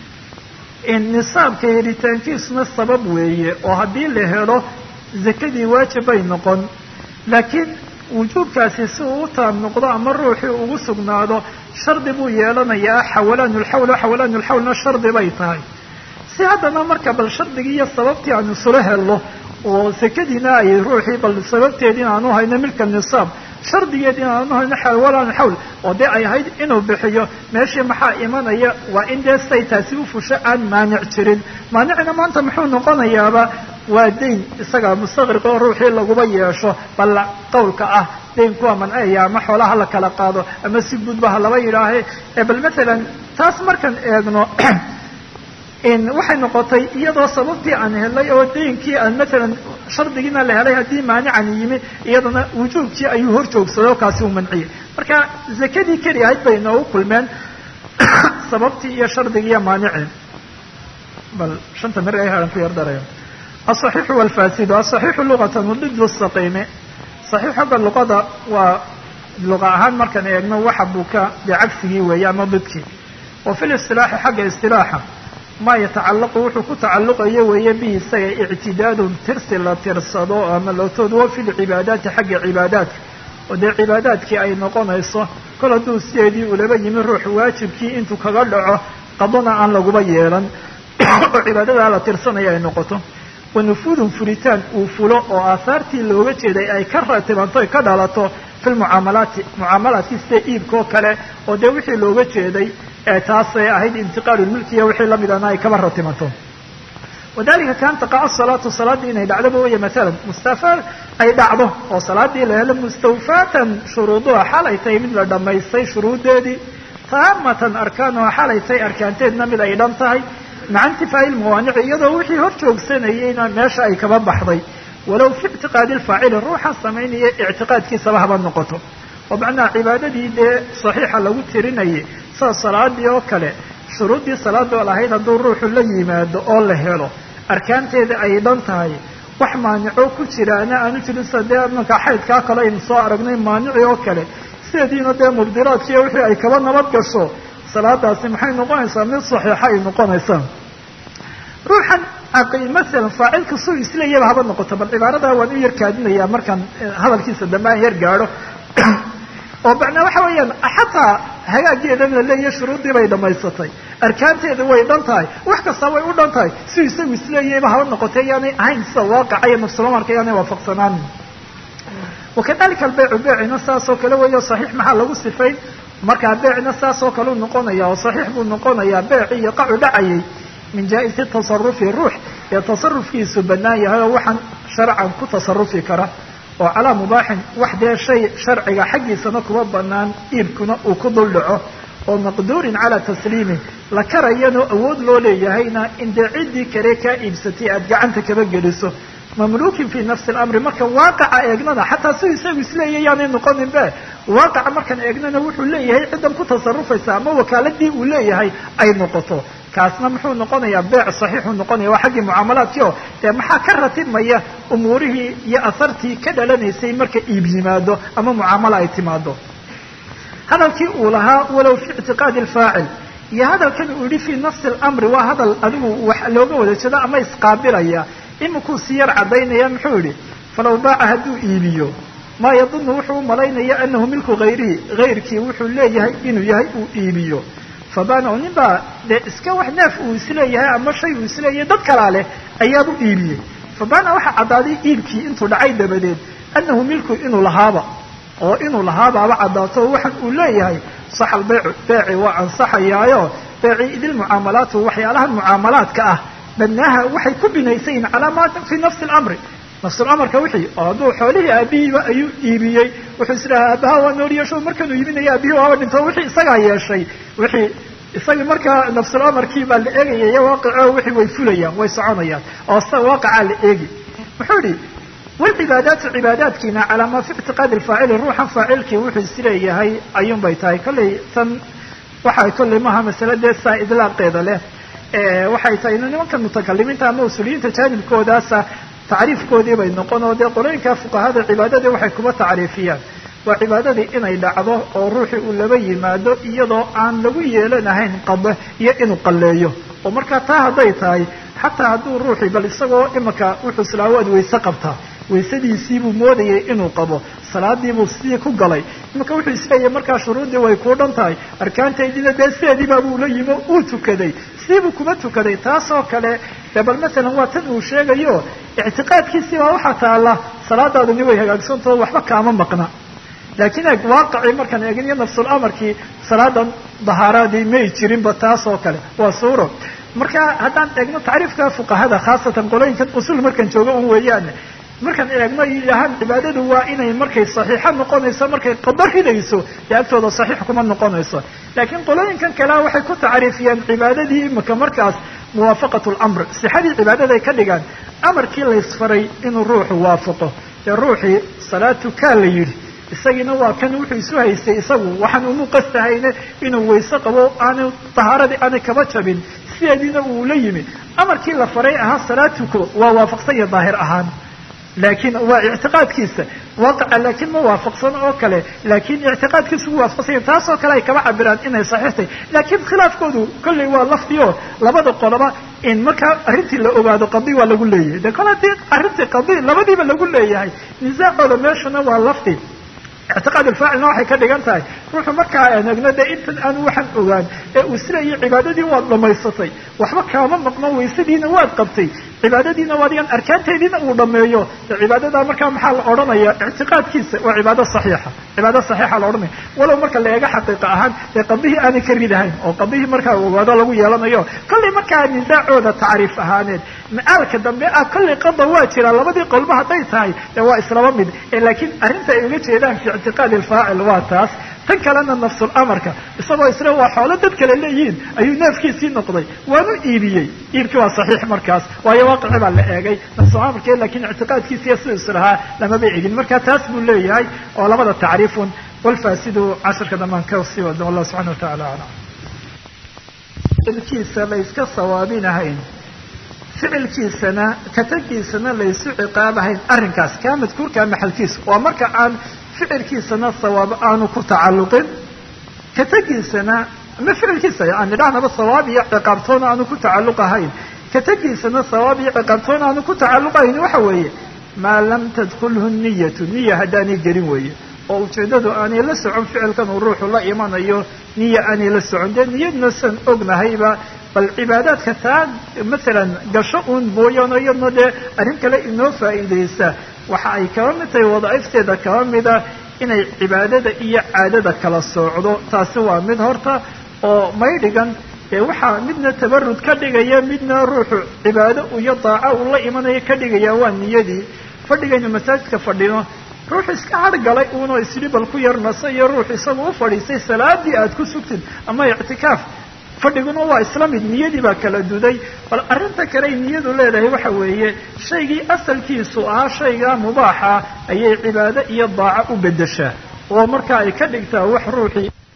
nisaabka helitaankiisuna sabab weeye oo haddii la helo zakadii waajib bay noqon laakiin wujuubkaasi si uu u taam noqdo ama ruuxii ugu sugnaado shardi buu yeelanayaa xawalaanu lxawl xawalaanu lxawlna shardi bay tahay si haddana marka bal shardigii iyo sababtii aan isula helno oo sakadiina ay ruuxii bal sababteediina aanu hayno milka nisaab shardigeediina aanu hayno xawalaan xawl oo dee ay ahayd inuu bixiyo meeshii maxaa imanaya waa in dee say taasi u fusho aan maanic jirin maanicna maanta muxuu noqonayaaba waa dayn isaga mustaqriq oo ruuxii laguba yeesho bal qawlka ah daynku waa manceeya ama xoolaha la kala qaado ama si gudba ha laba yidhaahe bal maalan taas markaan eegno waxay noqotay iyadoo sababtii aan helay oo daynkii aan maalan shardigiina la helay haddii maanican yimi iyadana wujuubkii ayuu hor joogsaday oo kaasi uu manciyey marka zakadii keli ahayd bay inoogu kulmeen sababtii iyo shardigii iyo maanicii bal shanta mir ay hahan ku yar daraya aلصaxiixu wاlfasidu aلصaxiixu luqatan wadidu الsaqiime صaxiix xagga luqada waa luqa ahaan markaan eegno waxa buka dee cagsigii weeye ama didkii wa fi listilaaxi xagga istilaaxa ma yatacallaqu wuxuu ku tacalluqayo weeye bihi isaga ictidaadun tirsi la tirsado ama lootood wa fi lcibaadaati xagga cibaadaadka oo dee cibaadaadkii ay noqonayso kol hadduu sideedii ulaba yimi ruux waajibkii intuu kaga dhaco qadona aan laguba yeelan oo cibaadadaa la tirsanaya ay noqoto wa nufuudun furitaan uu fulo oo aahaartii looga jeeday ay ka ratibanto ka dhalato fi lmucaamalaati mucaamalaadkii sida iibkoo kale oo dee wixii looga jeeday taasay ahayd intiqaalu lmilkiya wixii lamidana ay kaba ratimanto wadalika kaan taqaca salaatu salaaddii inay dhacdoba waya maalan mustafa ay dhacdo oo salaadii la helo mustawfaatan shuruuduha xalay tahay mid la dhammaystay shuruuddeedii taamatan arkaanuha xalay tahay arkaanteedna mid ay dhan tahay maca intifaa'i lmawaanici iyadoo wixii hor joogsanayeyna meesha ay kaba baxday walow fi ictiqaadi lfaacili ruuxa samaynaya ictiqaadkiisaba haba noqoto oo macnaha cibaadadii dee saxiixa lagu tirinayay sida salaadii oo kale shuruuddii salaadoo lahayd hadduu ruuxu la yimaado oo la helo arkaanteeda ay dhan tahay wax maanico ku jiraana aanu jirin sida dee imanka xaydkaa kale aynu soo aragnay maanici oo kale sideediina dee mubdiraadkiiyo wixii ay kaba nabad gasho salaadaasi maxay noqonaysaa mid saxiixa ay noqonaysaa ruuxan masalan faacilka suu isleeyaba haba noqoto bal cibaaradaa waan u yar kaadinayaa markaan hadalkiisa dambe aan yar gaadho oo macnaa waxa weeyaan xataa hagaageedana la leeyahay shuruuddii bay dhamaysatay arkaanteeda way dhan tahay wax kastaa way u dhan tahay si isagu isleeyayba haba noqotay yaanay ahayn sida waaqaca iyo nafsulamarka yaanay waafaqsanaanin wakadalika albeycu beecina saas oo kale weeyo saxiix maxaa lagu sifayn markaa beecna saas oo kale u noqonaya oo saxiix buu noqonayaa beeci iyo qacu dhacayay min jaa-isi tasarufi ruux ee tasarufkiisu bannaan yahay oo waxaan sharcan ku tasarufi kara oo calaa mubaaxin wax dee shay sharciga xaggiisana kuma banaan iibkuna uu ku dul dhaco oo maqduurin calaa tasliimi la karayano awood loo leeyahayna in dee ciddii kale kaa iibsatay aada gacanta kaba geliso mamluukin fii nafsi alamri marka waaqaca eegnana xataa si isagu isleeya yaanay noqonin be waaqaca markaan eegnana wuxuu leeyahay ciddan ku tasarufaysa ama wakaaladii uu leeyahay ay noqoto kaasna muxuu noqonayaa beec saxiixuu noqonaya waa xaggii mucaamalaadkii oo dee maxaa ka ratibmaya umuurihii iyo asartii ka dhalanaysay marka iib yimaado ama mucaamalo ay timaado hadalkii uu lahaa walow fi ictiqaadi alfaacil iyo hadalkan uu yihi fii nafsi alamri waa hadal adigu wax looga wada jeedo ama isqaabilaya imikuu si yar caddaynaya muxuu yihi falaw baaca hadduu iibiyo maa yadunu wuxuu u malaynaya anahu milku hayrihi hayrkii wuxuu leeyahay inuu yahay uu iibiyo fabana nin baa dee iska wax neef uu isleeyahay ama shay uu isleeyahay dad kalaa leh ayaaba u iibiyey fabana waxaa caddaaday iibkii intuu dhacay dabadeed anahu milku inuu lahaaba oo inuu lahaabaaba caddaato oo waxaan uu leeyahay sax albeycu beeci waa ansaxayaayo beeci idil mucaamalaatu waxyaalahan mucaamalaadka ah badnaaha waxay ku binaysayin calaa ma fi nafsi alamri nafsulamarka wixii oo hadduu xoolihii aabihiiba ayuu iibiyey wuxuu isdhahaa aabaha waa nool yeesho markanuu iibinaya aabihii waaba dhinto wixii isagaa yeeshay wixii isagii markaa nafsulamarkii baa la eegaya iyo waaqico wixii way fulayaan way soconayaan oo sa waaqicaa la eegi muxuu yihi walcibaadaatu cibaadaadkiina calaa maa fi ictiqaadi alfaacili ruuxan faacilkii wuxuu isleeyahay ayuun bay tahay kollay tan waxay kollay maaha masale dee saa idlaaqeeda leh waxay tahay in nimanka mutakalimiinta ama usuuliyiinta jaanibkoodaasa tacriifkoodii bay noqon oo dee qolooyinka fuqahada cibaadadii waxay kuma tacriifiyaan waa cibaadadii inay dhacdo oo ruuxii uu laba yimaado iyadoo aan lagu yeelanahayn qade iyo inuu qalleeyo oo markaa taa hadday tahay xataa hadduu ruuxii bal isagoo imika wuxuu islaawaad wayse qabtaa waysadiisiibuu moodayay inuu qabo salaadiibuu sidii ku galay imika wuxuu isleeyahay markaa shuruuddii way kuu dhan tahay arkaantaydiina dee sideediibaabuu la yimo uu tukaday sidiibuu kuma tukaday taasoo kale dee bal masalan waa tan uu sheegayo ictiqaadkiisii baa waxaa taalla salaadaaduni way hagaagsantaho waxba kaama maqna laakiin eeg waaqicii markaan eegin iyo nafsulamarkii salaadan dahaaraadii may jirinba taas oo kale waa suuro marka haddaan eegno tacriifka fuqahada khaasatan qolooyinkan usul markaan joogo un weeyaane markaan eegno yidhaahaan cibaadadu waa inay markay saxiixo noqonayso markay qado ridayso dee agtooda saxiix kuma noqonayso laakiin qolooyinkan kalea waxay ku tacriifiyeen cibaadadii imika markaas muwaafaqat lamr sixadii cibaadaday ka dhigaan amarkii laysfaray inuu ruuxu waafaqo dee ruuxii salaatu kaa la yidhi isagiina waa kan wuxuu isu haystay isagu waxaan umu qastahayne inuu wayse qabo aanu tahaaradii aanay kaba jabin sideediina uu la yimi amarkii la faray ahaa salaatuko waa waafaqsan iyo daahir ahaan laakiin waa ictiqaadkiisa waaqaca laakiin ma waafaqsan oo kale laakiin ictiqaadkiisa ugu waafaqsanya taasoo kale ay kaba cabiraan inay saxiixtay laakiin khilaafkoodu kollay waa lafdiyo labada qoloba in markaa arrintii la ogaado qadi waa lagu leeyahay de kole hadii arrintii qadi labadiiba lagu leeyahay nisaacooda meeshana waa lafdi ictiqaad alfaacilna waxay ka dhigan tahay ruuxu markaa aan egno dee intan aanu waxaan ogaan ee uu silayo cibaadadii waad dhamaysatay waxba kaama maqno waysadiina waad qabtay cibaadadiina waadigan arkaanteediina uu dhameeyo de cibaadadaa markaa maxaa la odhanaya ictiqaadkiisa waa cibaado saxiixa cibaado saxiixa la odhanaya walow marka la eega xaqiiqa ahaan dee qadihii aanay ka ridahayn oo qadihii markaa ogaado lagu yeelanayo kollay markaa nisaacooda tacriif ahaaneed macaalka dambe ah kollay qada waa jira labadii qolba hadday tahay dee waa islaba mid laakiin arrinta ay uga jeedaan fi ictiqaadi alfaacil waa taas tan kalena nafsulamarka isagoo isla waa xoolo dad kale leeyihiin ayuu neefkiisii noqday waanu iibiyey iibkii waa saxiix markaas waayo waaqici baa la eegay nafsulamarka lakiin ictiqaadkiisiiyo siduu islahaa lamaba egin marka taas buu leeyahay oo labada tacriifun walfaasidu casharka dhamaan ka sii wado wallah subxana watacala aclam ficilkiisa la yska sawaabinahayn ficilkiisana katagiisana laysu ciqaabahayn arrinkaas kaa madkuurkaa maxalkiisa waa marka aan ficilkiisana sawaab aanu ku tacalluqin katagiisana ama ficilkiisa aan idhahnaba sawaab iyo ciqaabtoona aanu ku tacalluq ahayn ka tegiisana sawaab iyo ciqaabtoona aanu ku tacalluq ahayn waxa weeye maa lam tadkulhu niyatu niya haddaanay gelin weeye oo ujeeddadu aanay la socon ficilkan uu ruuxu la imanayo niya aanay la socon dee niyadna san ognahayba bal cibaadaadka taa masalan gasho uun mooyaano iyadna dee arrin kale inoo faa'iidaysa waxa ay kaba mid tahay wadaa'ifteeda kaba mida inay cibaadada iyo caadada kala soocdo taasi waa mid horta oo maydhigan ee waxaa midna tabarud ka dhigaya midna ruuxu cibaado iyo daaco uu la imanaya ka dhigaya waa niyadii fadhigaynu masaajidka fadhino ruux iska hargalay uunoo isdhibal ku yar nasa iyo ruux isagu u fadhiistay salaadii aad ku sugtid ama ictikaaf fadhiguna waa isla mid niyadii baa kala duday bal arrinta kale ay niyadu leedahay waxa weeye shaygii asalkiisu ahaa shaygaa mubaaxa ayay cibaado iyo daaco u beddeshaa oo marka ay ka dhigtaa wax ruuxii